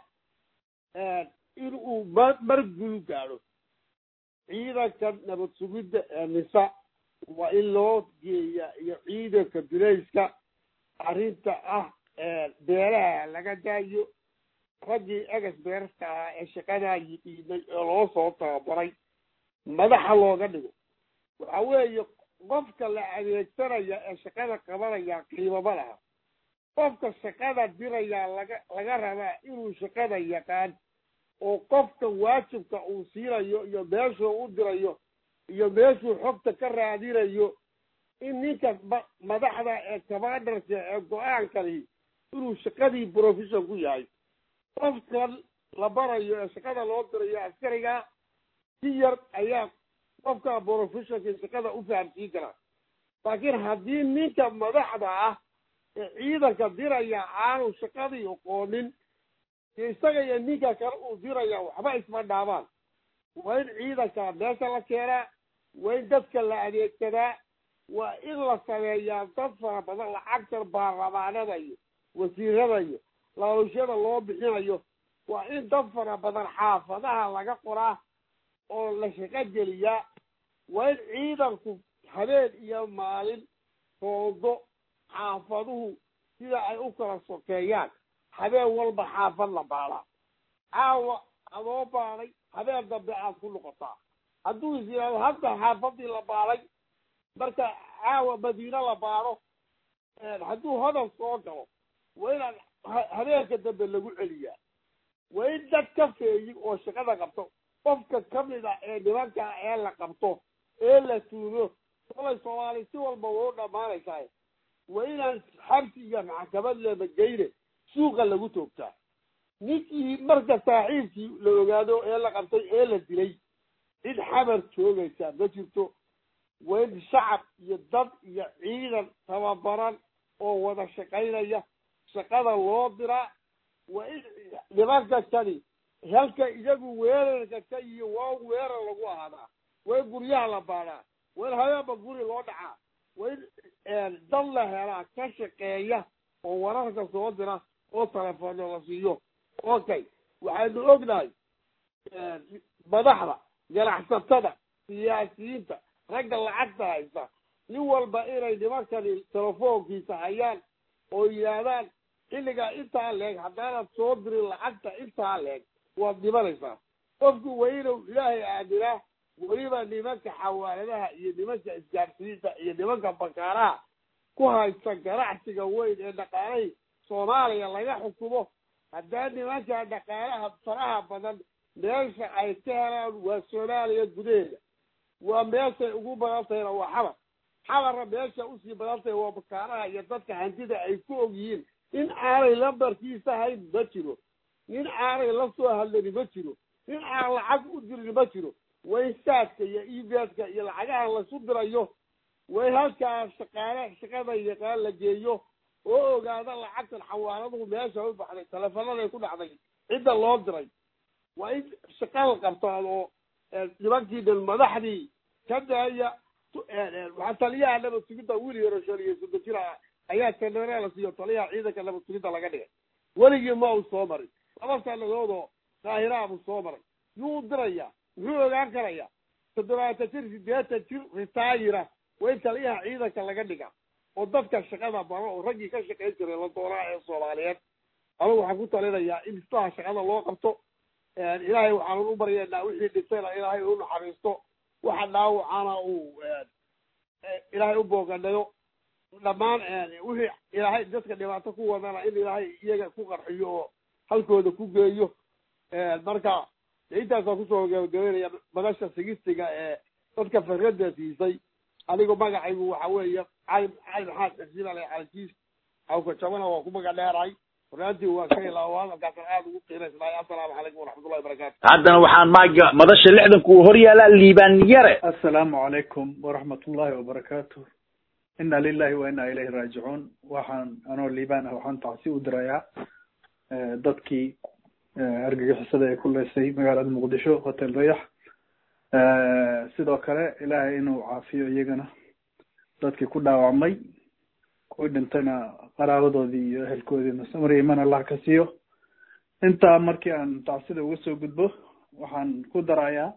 in uu ma mar gulu gaadho ciidanka nabad sugidda ee nisa waa in loo geeya iyo ciidanka bilayska arrinta ah beeraha laga daayo raggii egas beerasta ahaa ee shaqadaa yiqiinay ee loo soo tababaray madaxa looga dhigo waxa weeye qofka la adeegsanaya ee shaqada qabanaya qiimama laha qofka shaqada dirayaa laga laga rabaa inuu shaqada yaqaan oo qofka waajibka uu siinayo iyo meeshuu u dirayo iyo meeshuu xogta ka raadinayo in ninka ma madaxda ee commandarka ee go-aankani inuu shaqadii profession ku yahay qofkan la barayo ee shaqada loo dirayo askariga si yar ayaa qofka professionka shaqada u fahamsiin karaa laakiin haddii ninka madaxda ah ee ciidanka diraya aanu shaqadii aqoonin isaga iyo ninka kale uu diraya waxba isma dhaabaan waa in ciidanka meesha la keenaa waa in dadka la adeegsadaa waa in la sameeyaa dad fara badan lacagta baarlamaanada iyo wasiirada iyo laaluusyada loo bixinayo waa in dad fara badan xaafadaha laga qoraa oo la shaqo geliyaa waa in ciidanku habeen iyo maalin foodo xaafaduhu sida ay u kala sokeeyaan habeen walba xaafad la baadaa caawa adoo baaday habeen dambe aad ku noqotaa hadduu is yidhaahdo hadda xaafadii la baaday marka caawa madiine la baado hadduu hodol soo galo waa inaan habeenka dambe lagu celiyaa waa in dad ka feeyi oo shaqada qabto qofka kamid a ee nimanka ee la qabto ee la tuumo kolay soomaali si walba way u dhammaanaysaa waa inaan xabsi iyo maxkamad leeba geyne suuqa lagu toogtaa ninkii marka saaxiibkii la ogaado ee la qabtay ee la dilay cid xabar joogaysa ma jirto waa in shacab iyo dad iyo ciidan tababaran oo wada shaqaynaya shaqada loo diraa waa in nimanka kani halka iyagu weerarka ka iyo waa weerar lagu ahaadaa waa in guryaha la baadhaa waa in habeenba guri loo dhacaa waa in dad la helaa ka shaqeeya oo wararka soo dira oo telefono la siiyo okay waxaynu ognahay madaxda ganacsatada siyaasiyiinta ragga lacagta haysta nin walba inay nimankani telefoonkiisa hayaan oo yidhaahdaan xilligaa intaa leeg haddaanad soo dirin lacagta intaa leeg waad dhimanaysaa qofku waa inuu ilaahay aaminaa weliba nimanka xawaaladaha iyo nimanka isgaarsiinta iyo nimanka bakaaraha ku haysta ganacsiga weyn ee dhaqaalahii soomaaliya laga xukumo haddaa nimanka dhaqaalaha faraha badan meesha ay ka helaan waa soomaaliya gudaheeda waa meeshay ugu badan tahayna waa xabar xabarna meesha usii badan tahay waa bakaaraha iyo dadka hantida ay ku og yihiin in aanay lambarkiisa hayn ma jiro nin aanay la soo hadlani ma jiro nin aan lacag u dirin ma jiro way saadka iyo ebeska iyo lacagaha lasu dirayo way halkaa shaqaale shaqada yaqaan la geeyo oo ogaada lacagtan xawaaladuhu meesha u baxday telefonaday ku dhacday cidda loo diray waa in shaqada qabtaan oo nimankii dhan madaxdii ka daaya waxaa taliyaha nabad sugidda wiil yaro shan iyo soddon jir ah ayaa janare la siiyo taliyaha ciidanka nabad sugidda laga dhigay weligii ma uu soo marin laba sanadoodoo qaahiraha buu soo maray yuu diraya muxuu ogaan karaya toddobaatan jir sideetan jir ritaayira waa in taliyaha ciidanka laga dhiga oo dadka shaqada baro oo raggii ka shaqayn jiray la doonaa ee soomaaliyeed anugu waxaan ku talinayaa in islaha shaqada loo qabto ilaahay waxaan u baryaynaa wixii dhintayna ilaahay u naxariisto waxa dhaawacana uu ilaahay u booganayo dhammaan wixii ilaahay dadka dhibaato ku wadana in ilaahay iyaga ku qarxiyo oo halkooda ku geeyo marka intaasaan kusoo gabagabeynaya madasha sigistiga ee dadka farada siisay anigu magacaygu waxa weeye cali cali maxamed xisiin ale calikiis awka jabana waa ku magac dheerahay runaatii waa ka ilaa hadalkaasaan aada ugu qiinaysnahay assalaamu calaykum waraxmatullahi wabarakaatu haddana waxaan maaga madasha lixdanku uu hor yaalaa liibaan yare assalaamu calaykum waraxmat ullahi wabarakaatu inna lilahi wa inna ilayhi raajicuun waxaan anoo liibaan ah waxaan tacsi u dirayaa dadkii argagixisada ee ku leysay magaalada muqdisho hotel rayax sidoo kale ilaahay inuu caafiyo iyagana dadkii ku dhaawacmay kuwii dhintayna qaraabadoodii iyo ehelkoodiina samri iman allah ka siiyo intaa markii aan tacsida uga soo gudbo waxaan ku darayaa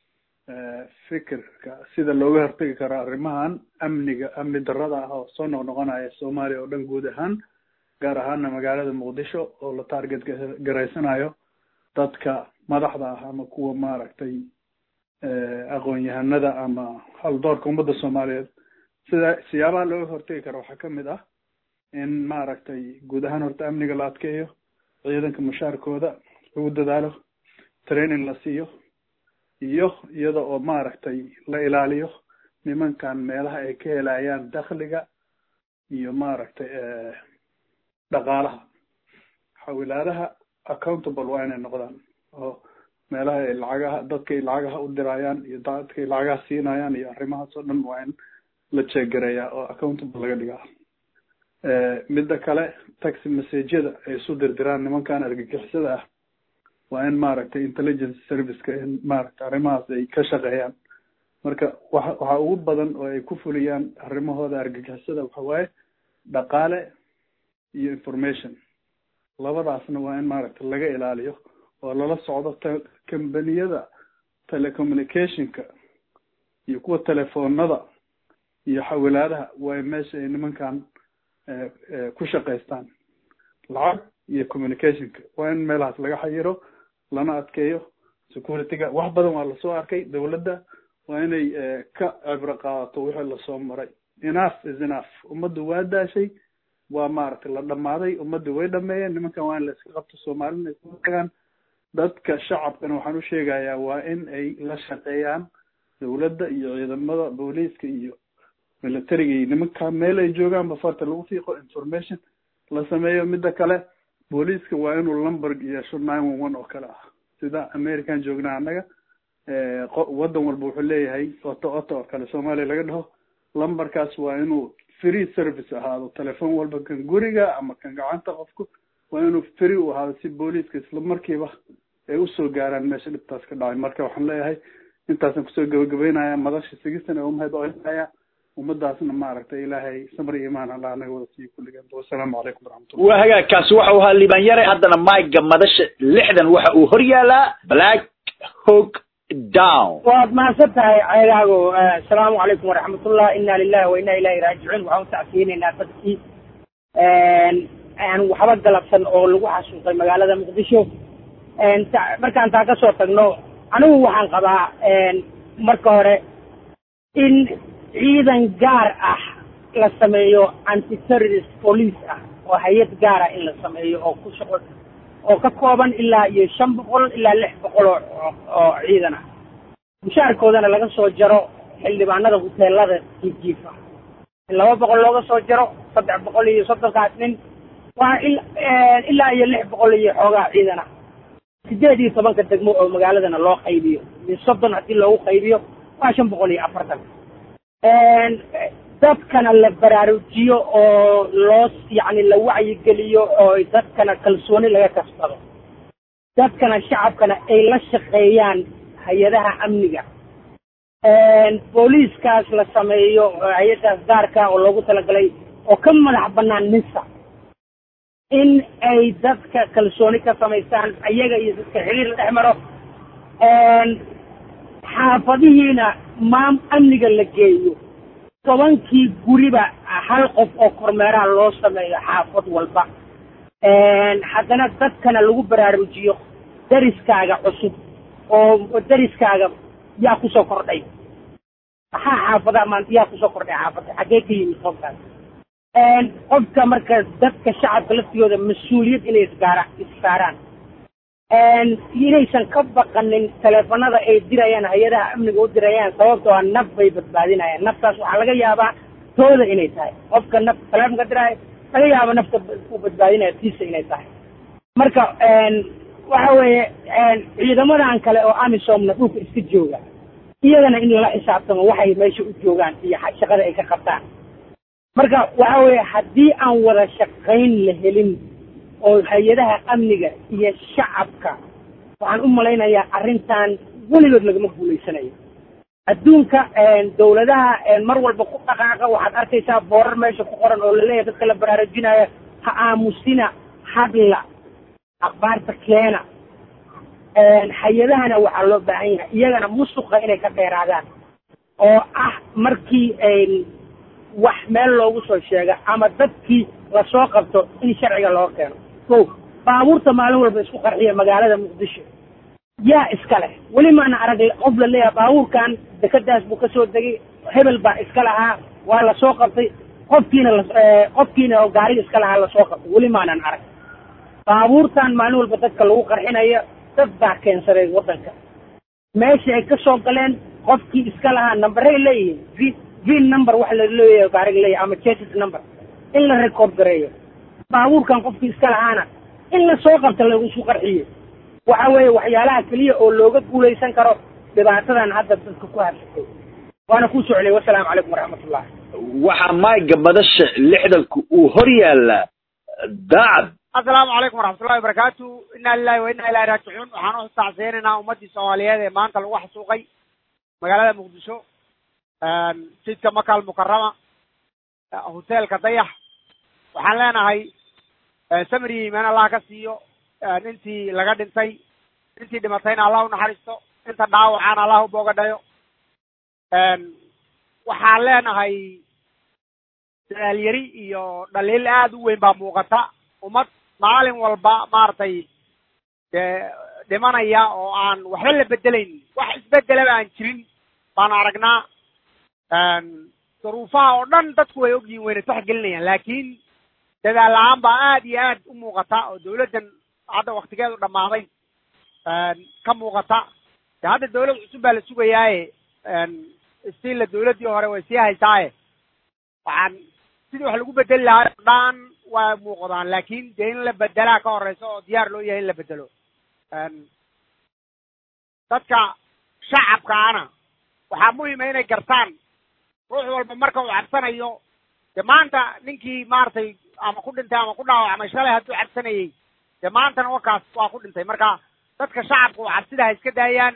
fikirka sida looga hortegi karo arrimahan amniga amni darrada ah oo soo noqnoqonaya soomaaliya oo dhan guud ahaan gaar ahaana magaalada muqdisho oo la target garaysanayo dadka madaxda ah ama kuwa maaragtay aqoon-yahanada ama haldoorka ummadda soomaaliyeed sida siyaabaha looga hortegi karo waxaa kamid ah in maaragtay guud ahaan horta amniga la adkeeyo ciidanka mushaarkooda lagu dadaalo training la siiyo iyo iyada oo maaragtay la ilaaliyo nimankan meelaha ay ka helayaan dakhliga iyo maaragtay dhaqaalaha xawilaadaha accountable waa inay noqdaan oo meelaha ay lacagaha dadkay lacagaha u dirayaan iyo dadkay lacagaha siinayaan iyo arrimahaas oo dhan waa in la jeegareeyaa oo accountable laga dhigaa midda kale taxi messageyada ay isu dirdiraan nimankan argagixisada ah waa in maaragtay intelligence serviceka in maaragtay arrimahaas ay ka shaqeeyaan marka waxa waxa ugu badan oo ay ku fuliyaan arrimahooda argagixisada waxa waaye dhaqaale iyo information labadaasna waa in maaragtay laga ilaaliyo oo lala socdo te combaniyada telecommunicationka iyo kuwa telefoonada iyo xawilaadaha waa meesha ay nimankan ku shaqaystaan lacag iyo communicationka waa in meelahaas laga xayiro lana adkeeyo securityga wax badan waa lasoo arkay dawladda waa inay ka cibro qaadato wixii lasoo maray enough is enough ummaddu waa daashay waa maaragtay la dhamaaday ummaddu way dhameeyeen nimankan waa in la iska qabto soomaalina ay ku tagaan dadka shacabkana waxaan u sheegayaa waa in ay la shaqeeyaan dawladda iyo ciidamada booliiska iyo militarigii nimanka meel ay joogaanba farta lagu fiiqo information la sameeyo midda kale booliiska waa inuu lumber yeesho nine one one oo kale ah sida american joognaa annaga waddan walba wuxuu leeyahay oto oto oo kale soomaaliya laga dhaho lumberkaas waa inuu free service ahaado telefoon walba kan guriga ama kan gacanta qofku waa inuu free u ahaado si booliiska isla markiiba ay usoo gaaraan meesha dhibtaas ka dhacay marka waxaan leeyahay intaasaan kusoo gabagabeynaya madasha sigistan ee umahad olinaya ummadaasna maaragtay ilaahay samar iyo imaan allah anaga wada siiyo kulligan wasalaamu calaykum waraxmatullah waa hagaagkaasi waxau ahaa liibaan yare haddana mayga madasha lixdan waxa uu hor yaalaa black hog down waad mahadsan tahay ceegaago asalaamu calaykum waraxmatullah ina lilahi wa ina ilahi raajicuun waxaan utacsiinaynaa dadkii aan waxba galabsan oo lagu xasuuqay magaalada muqdisho markaan taa ka soo tagno anigu waxaan qabaa marka hore in ciidan gaar ah la sameeyo anti terrorist police ah oo hay-ad gaara in la sameeyo oo ku shaqo oo ka kooban ilaa iyo shan boqol ilaa lix boqol oo oo ciidan ah mushaarkoodana laga soo jaro xildhibaanada huteelada jiijiifa in laba boqol looga soo jaro saddex boqol iyo soddonkaas nin waa ilaa iyo lix boqol iyo xoogaa ciidan ah sideed iyo tobanka degmo oo magaaladana loo qaybiyo min soddon haddii loogu qaybiyo waa shan boqol iyo afartan dadkana la baraarujiyo oo loo yacni la wacyigeliyo oo dadkana kalsooni laga kasbado dadkana shacabkana ay la shaqeeyaan hay-adaha amniga booliiskaas la sameeyo hay-adaas gaarka oo loogu talagalay oo ka madax bannaan nisa in ay dadka kalsooni ka samaystaan ayaga iyo dadka xiriir la dhex maro xaafadihiina maam amniga la geeyo tobankii guriba hal qof oo kormeeraha loo sameeyo xaafad walba haddana dadkana lagu baraarujiyo dariskaaga cusub oo dariskaaga yaa kusoo kordhay maxaa xaafadaha maanta yaa kusoo kordhay xaafadda xaggee ka yimid qofkaas qofka marka dadka shacabka laftigooda mas-uuliyad inay isgaara issaaraan inaysan ka baqanin teleefanada ay dirayaan hay-adaha amniga u dirayaan sababtoo ah naf bay badbaadinayaan naftaas waxaa laga yaabaa tooda inay tahay qofka naf teleefonka diraayo laga yaaba nafta u badbaadinaya tiisa inay tahay marka waxa weeye ciidamadan kale oo amisomna dhulka iska jooga iyagana in lala xisaabtamo waxay meesha u joogaan iyo shaqada ay ka qabtaan marka waxa weeye haddii aan wada shaqayn la helin oo hay-adaha amniga iyo shacabka waxaan u malaynayaa arrintan weligood lagama guulaysanayo adduunka dawladaha mar walba ku dhaqaaqa waxaad arkaysaa boorar meesha ku qoran oo laleeyahay dadka la baraarujinaya ha aamusina hadla akhbaarta keena hay-adahana waxaa loo baahan yahay iyagana musuqa inay ka dheeraadaan oo ah markii wax meel loogu soo sheega ama dadkii lasoo qabto in sharciga loo keeno ko baabuurta maalin walba isku qarxiya magaalada muqdisho yaa iska leh weli maana arag qof la leeyahay baabuurkan dekadaas buu kasoo degay hebel baa iska lahaa waa lasoo qabtay qofkiina qofkiina oo gaariga iska lahaa lasoo qabtay weli maanan arag baabuurtan maalin walba dadka lagu qarxinayo dad baa keensaday waddanka meesha ay ka soo galeen qofkii iska lahaa nambaray leeyihiin v vin number waxa la leeyahay gaariga leeyahay ama chassis number in la record gareeyo baabuurkan qofkii iska lahaana in la soo qabta lagu qarxiyo waxa weeye waxyaalaha keliya oo looga guulaysan karo dhibaatadan hadda dadka ku habsatay waana ku soclay wasalaamu calaykum waraxmatullah waxaa mayga madasha lixdanka uu hor yaalaa daacad assalaamu calaykum waraxmatullahi wabarakaatu inna lilahi wa inna ilahi raajicuun waxaan u tacsiyeynaynaa ummaddii soomaaliyeed ee maanta lagu xasuuqay magaalada muqdisho jidka makal mukarama hoteelka dayax waxaan leenahay samri iimaan allah ka siiyo intii laga dhintay intii dhimatayna allah u naxariisto inta dhaawacana allah u boogadhayo waxaan leenahay daalyari iyo dhaliil aad u weyn baa muuqata ummad maalin walba maaragtay dee dhimanaya oo aan waxba la bedelayn wax isbedelaba aan jirin baan aragnaa duruufaha oo dhan dadku way ogyihin wayna taxgelinayaan laakiin dadaal la-aan baa aad iyo aad u muuqata oo dawladdan hadda waktigeedu dhammaaday ka muuqata de hadda dawlad cusub baa la sugayaaye stila dawladdii hore way sii haysaaye waxaan sidii wax lagu bedeli lahaa o dhan waa muuqdaan laakin dee in la bedelaa ka horeysa oo diyaar loo yahay in la bedelo dadka shacabkaana waxaa muhima inay gartaan ruux walba marka uu cabsanayo dee maanta ninkii maaragtay ama ku dhintay ama ku dhaawacmay shalay hadduu cabsanayey dee maantana wakaas waa ku dhintay marka dadka shacabka oo cabsida ha iska daayaan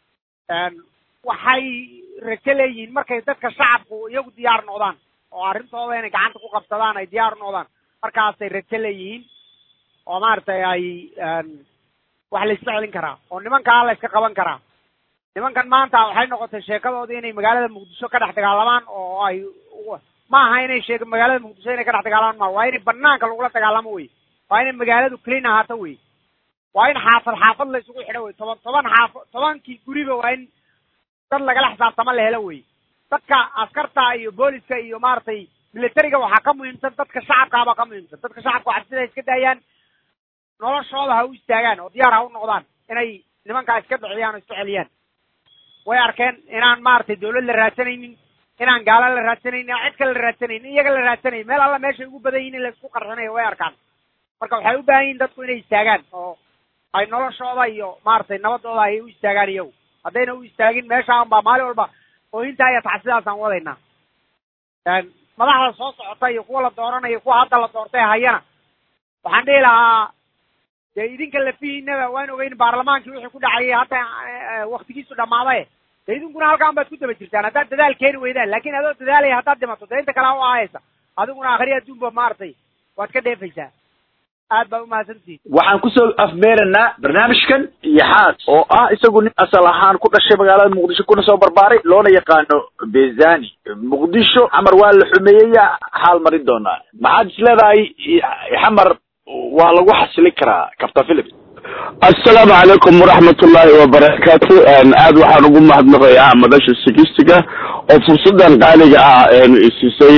waxay rajo leeyihiin markay dadka shacabku iyagu diyaar noqdaan oo arrintooda inay gacanta ku qabsadaan ay diyaar noqdaan markaasay rajo leeyihiin oo maaragtay ay wax la iska celin karaa oo nimankaa la iska qaban karaa nimankan maanta waxay noqotay sheekadoodii inay magaalada muqdisho ka dhex dagaalamaan oo ay ma aha inay sheeg magaalada muqdisho inay ka dhex dagaalamaan ma waa inay banaanka lagula dagaalamo wey waa inay magaaladu clean ahaato wey waa in xaafad xaafad la isugu xidho wey toban toban xaafo tobankii guriba waa in dad lagala xisaabtamo la helo wey dadka askarta iyo booliska iyo maaragtay militariga waxaa ka muhiimsan dadka shacabkaabaa ka muhiimsan dadka shacabka cabsida ha iska daayaan noloshooda ha u istaagaan oo diyaar ha u noqdaan inay nimankaa iska bixiyaan oo iska celiyaan way arkeen inaan maaragtay dawlad la raadsanaynin inaan gaala la raadsanaynin inaan cid kale la raadsanaynin iyaga la raadsanaynin meel alla meeshay ugu badan yihin in la isku qarxinayo way arkaan marka waxay u baahan yihin dadku inay istaagaan oo ay noloshooda iyo maaragtay nabadooda ay u istaagaan iyagu haddayna u istaagin meeshaan baa maalin walba oohintaa iyo taxsidaasaan wadaynaa madaxda soo socota iyo kuwa la dooranayo kuwa hadda la doortay hayana waxaan dhihi lahaa dee idinka lafihiinaba waan ogeyn baarlamaankii wixii ku dhacayay hadda waktigiisu dhammaaday dee idinkuna halkaan baad ku daba jirtaan haddaad dadaal keeni weydaan laakin adoo dadaalaya haddaad dhimato dee inta kale ha u ahaysa adiguna akhri adduunba maaragtay waad ka dheefaysaa aad baa umahadsantihin waxaan kusoo afmeeranaa barnaamijkan iyo xaad oo ah isagu nin asal ahaan ku dhashay magaalada muqdisho kuna soo barbaaray loona yaqaano bezani muqdisho xamar waa la xumeeyaya xaal marin doonaa maxaad is leedahay xamar waa lagu xasili karaa captain philip assalaamu calaykum waraxmatullaahi wabarakaatu aad waxaan ugu mahadnaqayaa madasha sigistiga oo fursadan qaaliga ah isiisay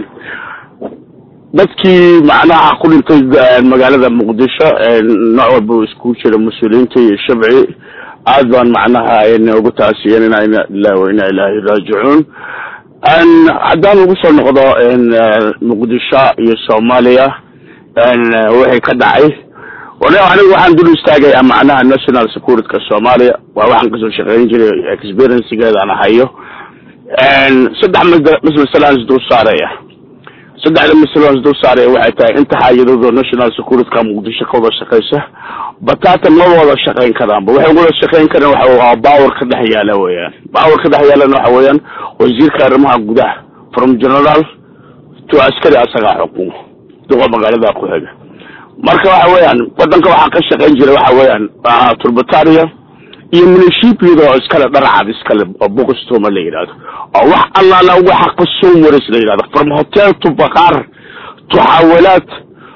dadkii macnaha ku dhintay magaalada muqdisho nooc walba isku jira mas-uuliyiinta iyo shabci aad baan macnaha ugu taasiyanina ina ilahi wa ina ilaahi raajicuun haddaan ugu soo noqdo muqdisho iyo soomaaliya wixii ka dhacay anigu waxaan dul istaagayaa macnaha national securityka soomaaliya waa waxaan kasoo shaqeyn jiray experiencegeedaan hayo saddex masmasalaan isdul saaraya saddexda masalo isdul saaraya waxay tahay inta hay-adooda national securityka muqdisho ka wada shaqeysa batata ma wada shaqeyn karaanba waxay wada shaqeyn karaan waxa power ka dhex yaala weeyaan power ka dhex yaalana waxa weeyaan wasiirka arrimaha gudaha from general to askari asagaa xukumo duqa magaalada ku xiga marka waxa weeyaan wadanka waxaa ka shaqeyn jira waxa weeyaan turbataria iyo munishipiyada oo iskale dharacad iskale oo bokostoma la yidhahdo oo wax allaala waxa consumeris la yidhahdo from hotel to bakar to xawalaad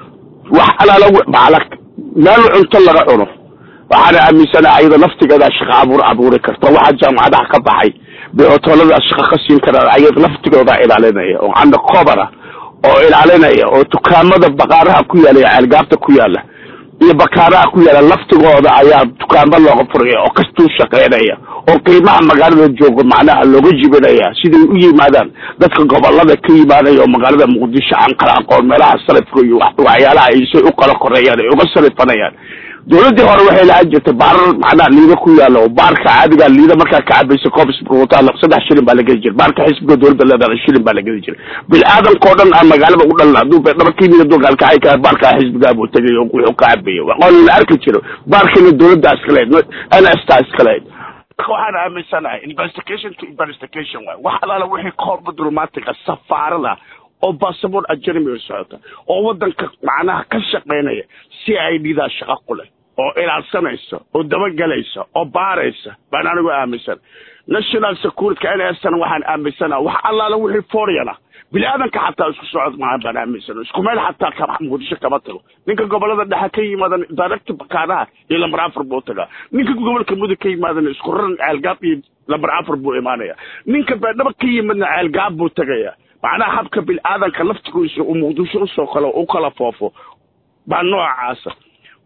wax allaala bacala meel cunto laga cuno waxaana aaminsana ayada naftigeeda shaqa abuur abuuri karta waxaa jaamacadaha ka baxay bay hoteelada shaqa ka siin karaan ayada laftigooda ilaalinaya oo canda cobara oo ilaalinaya oo dukaamada bakaaraha ku yaala iyo ceelgaabta ku yaala iyo bakaaraha ku yaala laftigooda ayaa dukaamo looga furaya oo kastuu shaqeynaya oo qiimaha magaalada jooga macnaha looga jibinaya siday u yimaadaan dadka gobolada ka yimaanaya oo magaalada muqdisho aan kala aqoon meelaha salifka iyo waxyaalaha ay say u kala koreeyaan ay uga salifanayaan dawladdii hore waxay lahaan jirtay baarar macnaha liida ku yaala oo baarka caadiga liida markaa ka cabaysa coobswata saddex shilin baa lageli jiray baarka xisbiga dawladda leedahay shilin baa lageli jiray bil-aadanka o dhan aan magaalada u dhalan hadduu dhaba ka yimid dogaalkacay ka baarka xisbigaa buu tegay oo wuxuu ka cabaya aqoon la arki jiro baarkina dawladda iskaleed n s ta iskaleed waxaan aaminsanahay investigation to investigation waay wax alaala wixii koorba dulmaatiga safaarada oo basaboor ajnami u socota oo wadanka macnaha ka shaqeynaya si ay dhidaa shaqo ku leh oo ilaalsanaysa oo dabagelaysa oo baaraysa baan anigu aaminsan national securityka n s na waxaan aaminsana wax allaala wixii foreign ah bini-aadanka xataa isku socod maahan baan aaminsan isku meel xataa kama muqdisho kama tago ninka gobolada dhexe ka yimaadan direct bakaanaha iyo lambar afar buu tagaa ninka gobolka mudug ka yimaadan isku raran ceelgaab iyo lambar afar buu imaanaya ninka beedhaba ka yimaadna ceelgaab buu tegaya macnaha habka bil-aadanka laftigiisa uu muqdisho usoo kalo u kala foofo baa noocaasa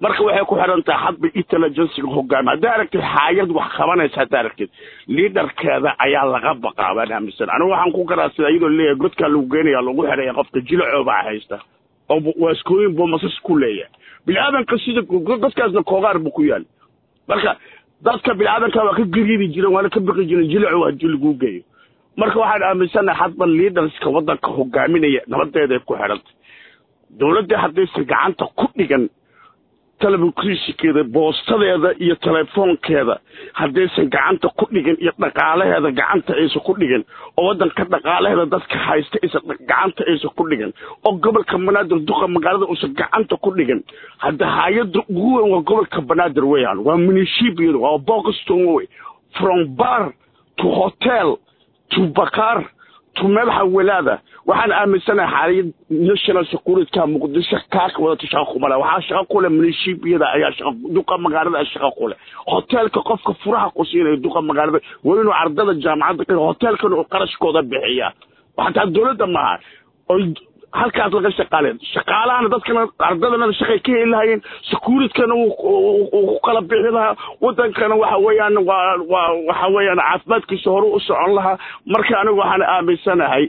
marka waxay ku xiran tahay hadba intelligenciga hogaami haddaa aragtid xaayad wax qabanaysa haddaa aragtid liidarkeeda ayaa laga baqaa baan aaminsan anigu waxaan ku garaa sida iyadoo leeyahay godkaa lagu geenaya lagu xidhaya qofka jilacoo baa haysta oo waaskooyin buu masas ku leeyahay bini-aadanka sida godkaasna koogaar buu ku yaal marka dadka bini-aadanka waa ka gariiri jireen waana ka baqi jireen jilaco haddii lagu geeyo marka waxaan aaminsanahay hadba liidarska waddanka hogaaminaya nabadeeday ku xidhantay dowladda haddaysan gacanta ku dhigan telefishinkeeda boostadeeda iyo telefoonkeeda haddaysan gacanta ku dhigin iyo dhaqaalaheeda gacanta aysan ku dhigin oo waddanka dhaqaalaheeda dadka haysta aysan gacanta aysan ku dhigin oo gobolka banaadir duqa magaalada uusan gacanta ku dhigin hadda hay-adda ugu weyn waa gobolka banaadir weyaan waa munishibiyada waa bokiston wey from bar to hotel to bakar to madaxa walaada waxaan aaminsanahay xaaliyad national securityka muqdisho kaaka wadata shaqo kumale waxaa shaqo kule munishibiyada ayaa shaqo duqa magaalada shaqo kule hoteelka qofka furaha ku siinaya duqa magaalada waa inuu ardada jaamacadda ka hoteelkan uu qarashkooda bixiya xataa dowladda maaha oy halkaas laga shaqaalen shaqaalahana dadkana ardadana shaqay ka heli lahayeen securitkana uu ku kala bixi lahaa wadankana waxa weeyaan waa waa waxa weeyaan caafimaadkiisa hore u socon lahaa marka anigu waxaan aaminsanahay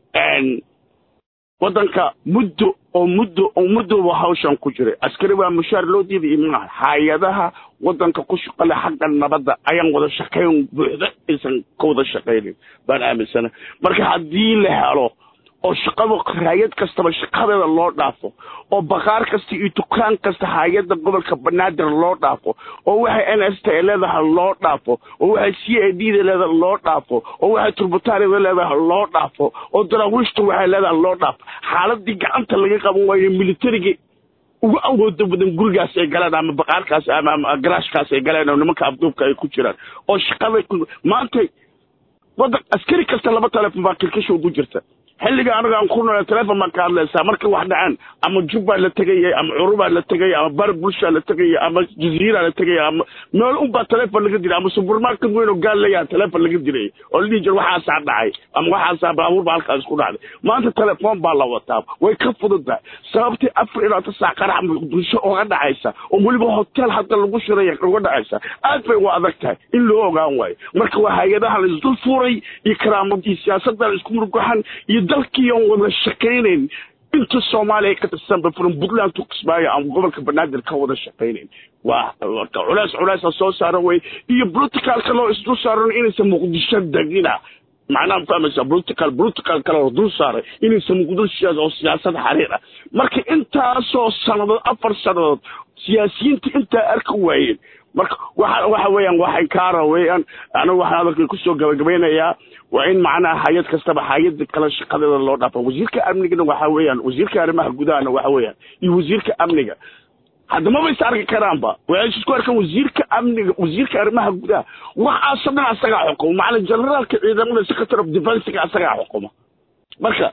waddanka muddo oo muddo oo muddoba hawshan ku jiray askari waa mushaar loo diiday imaha hay-adaha waddanka ku shaqale xagga nabadda ayaan wada shaqayn buuxda aysan ka wada shaqaynin baan aaminsanahay marka haddii la helo oo shaqada hay-ad kastaba shaqadeeda loo dhaafo oo bakaar kasta iyo dukaan kasta hay-adda gobolka banaadir loo dhaafo oo waxay n s t leedahay loo dhaafo oo waxay c a d da leedahay loo dhaafo oo waxay turbutaarida leedahay loo dhaafo oo daraawiishta waxay leedahay loo dhaafo xaaladii gacanta laga qaban waayo militariga ugu awooda badan gurigaas ay galeen ama baqaarkaas ama garaashkaas ay galeen oo nimanka afduubka ay ku jiraan oo shaqada maanta waddan askari kasta laba telefon baa kilkisha ugu jirta xilliga aniga aan ku nool telefon baan ka hadlaysaa markay wax dhaceen ama jubbaa la tegaya ama curubaa la tegaya ama bar bulshaa la tegaya ama jaziiraa la tegaya ama meel unbaa telefon laga diray ama supermarket weyn oo gaal leeyaha telefon laga diray oo la dhihi jira waxaasaa dhacay ama waxaasaa baabuur baa halkaas ku dhacday maanta telefoon baa la wataa way ka fududahay sababtii afar ilaa ta saac qarax muqdisho oga dhacaysa oo weliba hotel hadda lagu shiraya uga dhacaysa aad bay u adag tahay in loo ogaan waayo marka waa hay-adaha la isdul fuuray iyo karaamadii siyaasadda la isku murgaxan iyo dalkii oon wada shaqaynayn inta soomaaliya ka tirsanba from puntland to kismaayo ama gobolka banaadir ka wada shaqaynayn waa culeys culeesa soo saaran wey iyo politicalka loo isdul saaran inaysan muqdisho degina macnaha fahmaysa political political kale oo dul saaray inaysan muqdisho oo siyaasad xariir ah marka intaasoo sannadood afar sannadood siyaasiyiinta intaa arki waayeen marka waxa waxa weeyaan waxay kaara weeyaan anigu waxaan hadalkay kusoo gabagabaynayaa waa in macnaha hay-ad kastaba hay-ada kale shaqadeeda loo dhaafa wasiirka amnigana waxa weeyaan wasiirka arrimaha gudahana waxa weeyaan iyo wasiirka amniga hadda maba is arki karaanba waxay isku arkaan wasiirka amniga wasiirka arrimaha gudaha waxaasoo dhan asagaa xukuma macna generaalka ciidamada secretary of defensega asagaa xukuma marka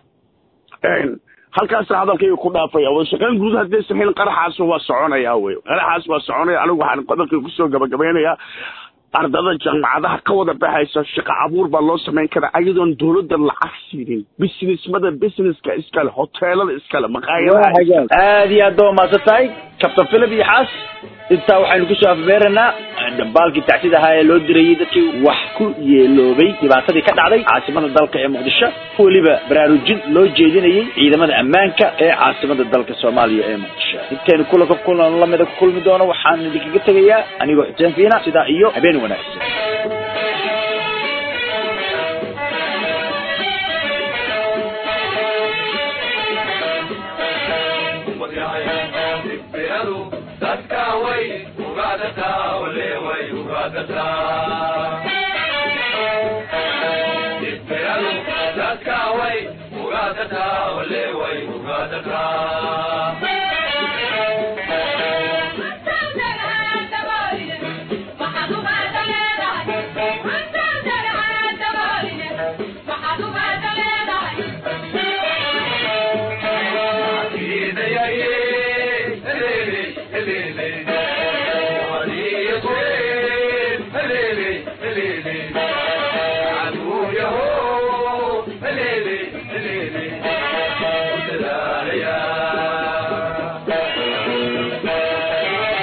halkaasa hadalkayga ku dhaafaya wada shaqayn guud haddaysan helin qaraxaas waa soconaya wey qaraxaas waa soconaya anigu waxaan hadalkayga kusoo gabagabaynayaa ardada jaamacadaha ka wada baxaysa shaqo abuur baa loo samayn karaa ayadoon dowladda lacag siinin businessmada businesska iskale hoteelada iskale maqaayadaha aad iyo aad ba umaasan tahay captain philip iyo xaas intaa waxaynu kusoo afbeeranaa dhambaalkii tacsida ahaa ee loo dirayey dadkii wax ku yeeloobay dhibaatadii ka dhacday caasimada dalka ee muqdisho weliba baraarujin loo jeedinayey ciidamada ammaanka ee caasimada dalka soomaaliya ee muqdisho intaynu kulanka kulan lamida ku kulmi doono waxaan idinkaga tegayaa anigoo xuseen fiina sidaa iyo habeen wanaagsan Yeah.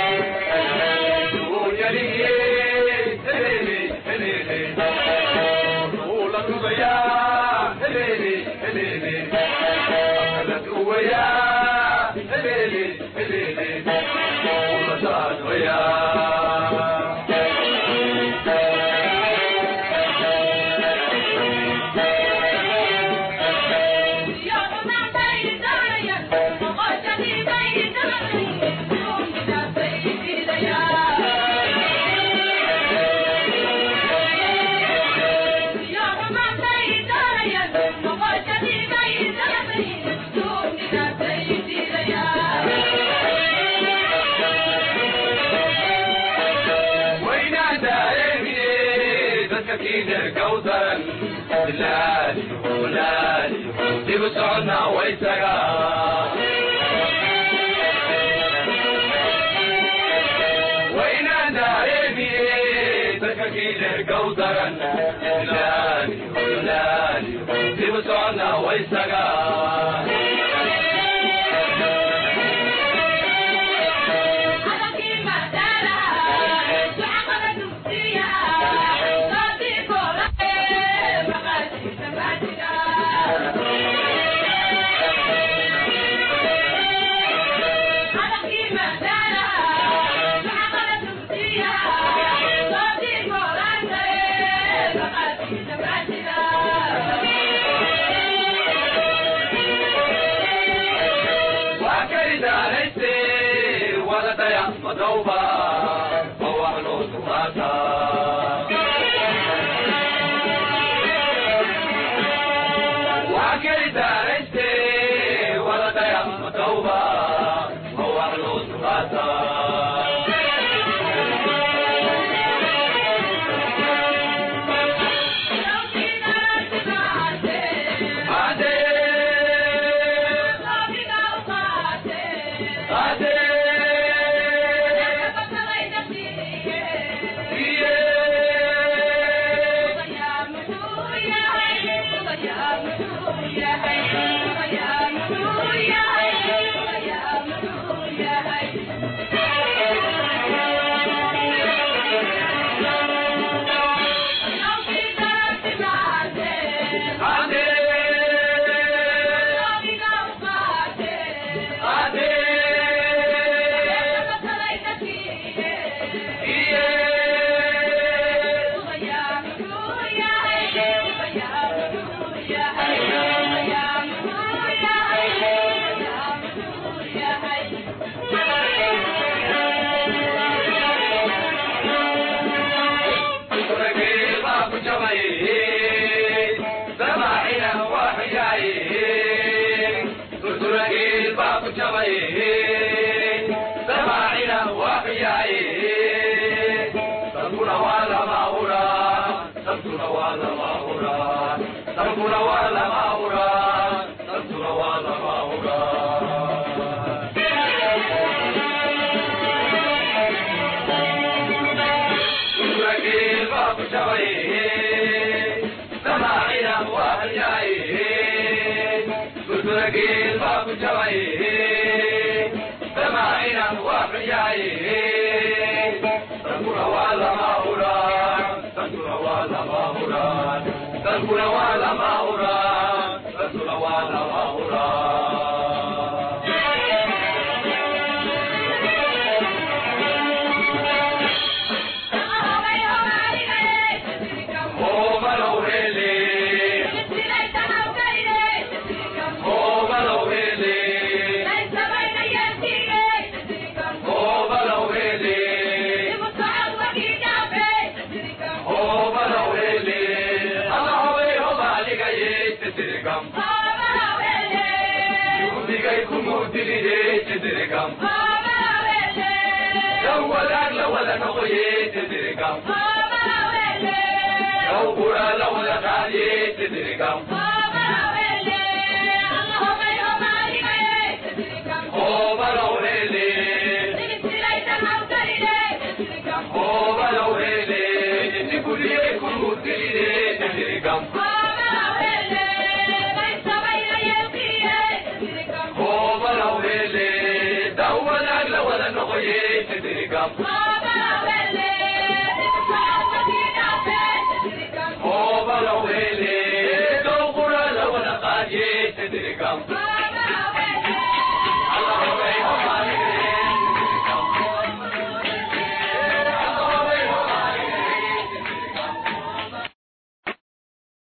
Oh,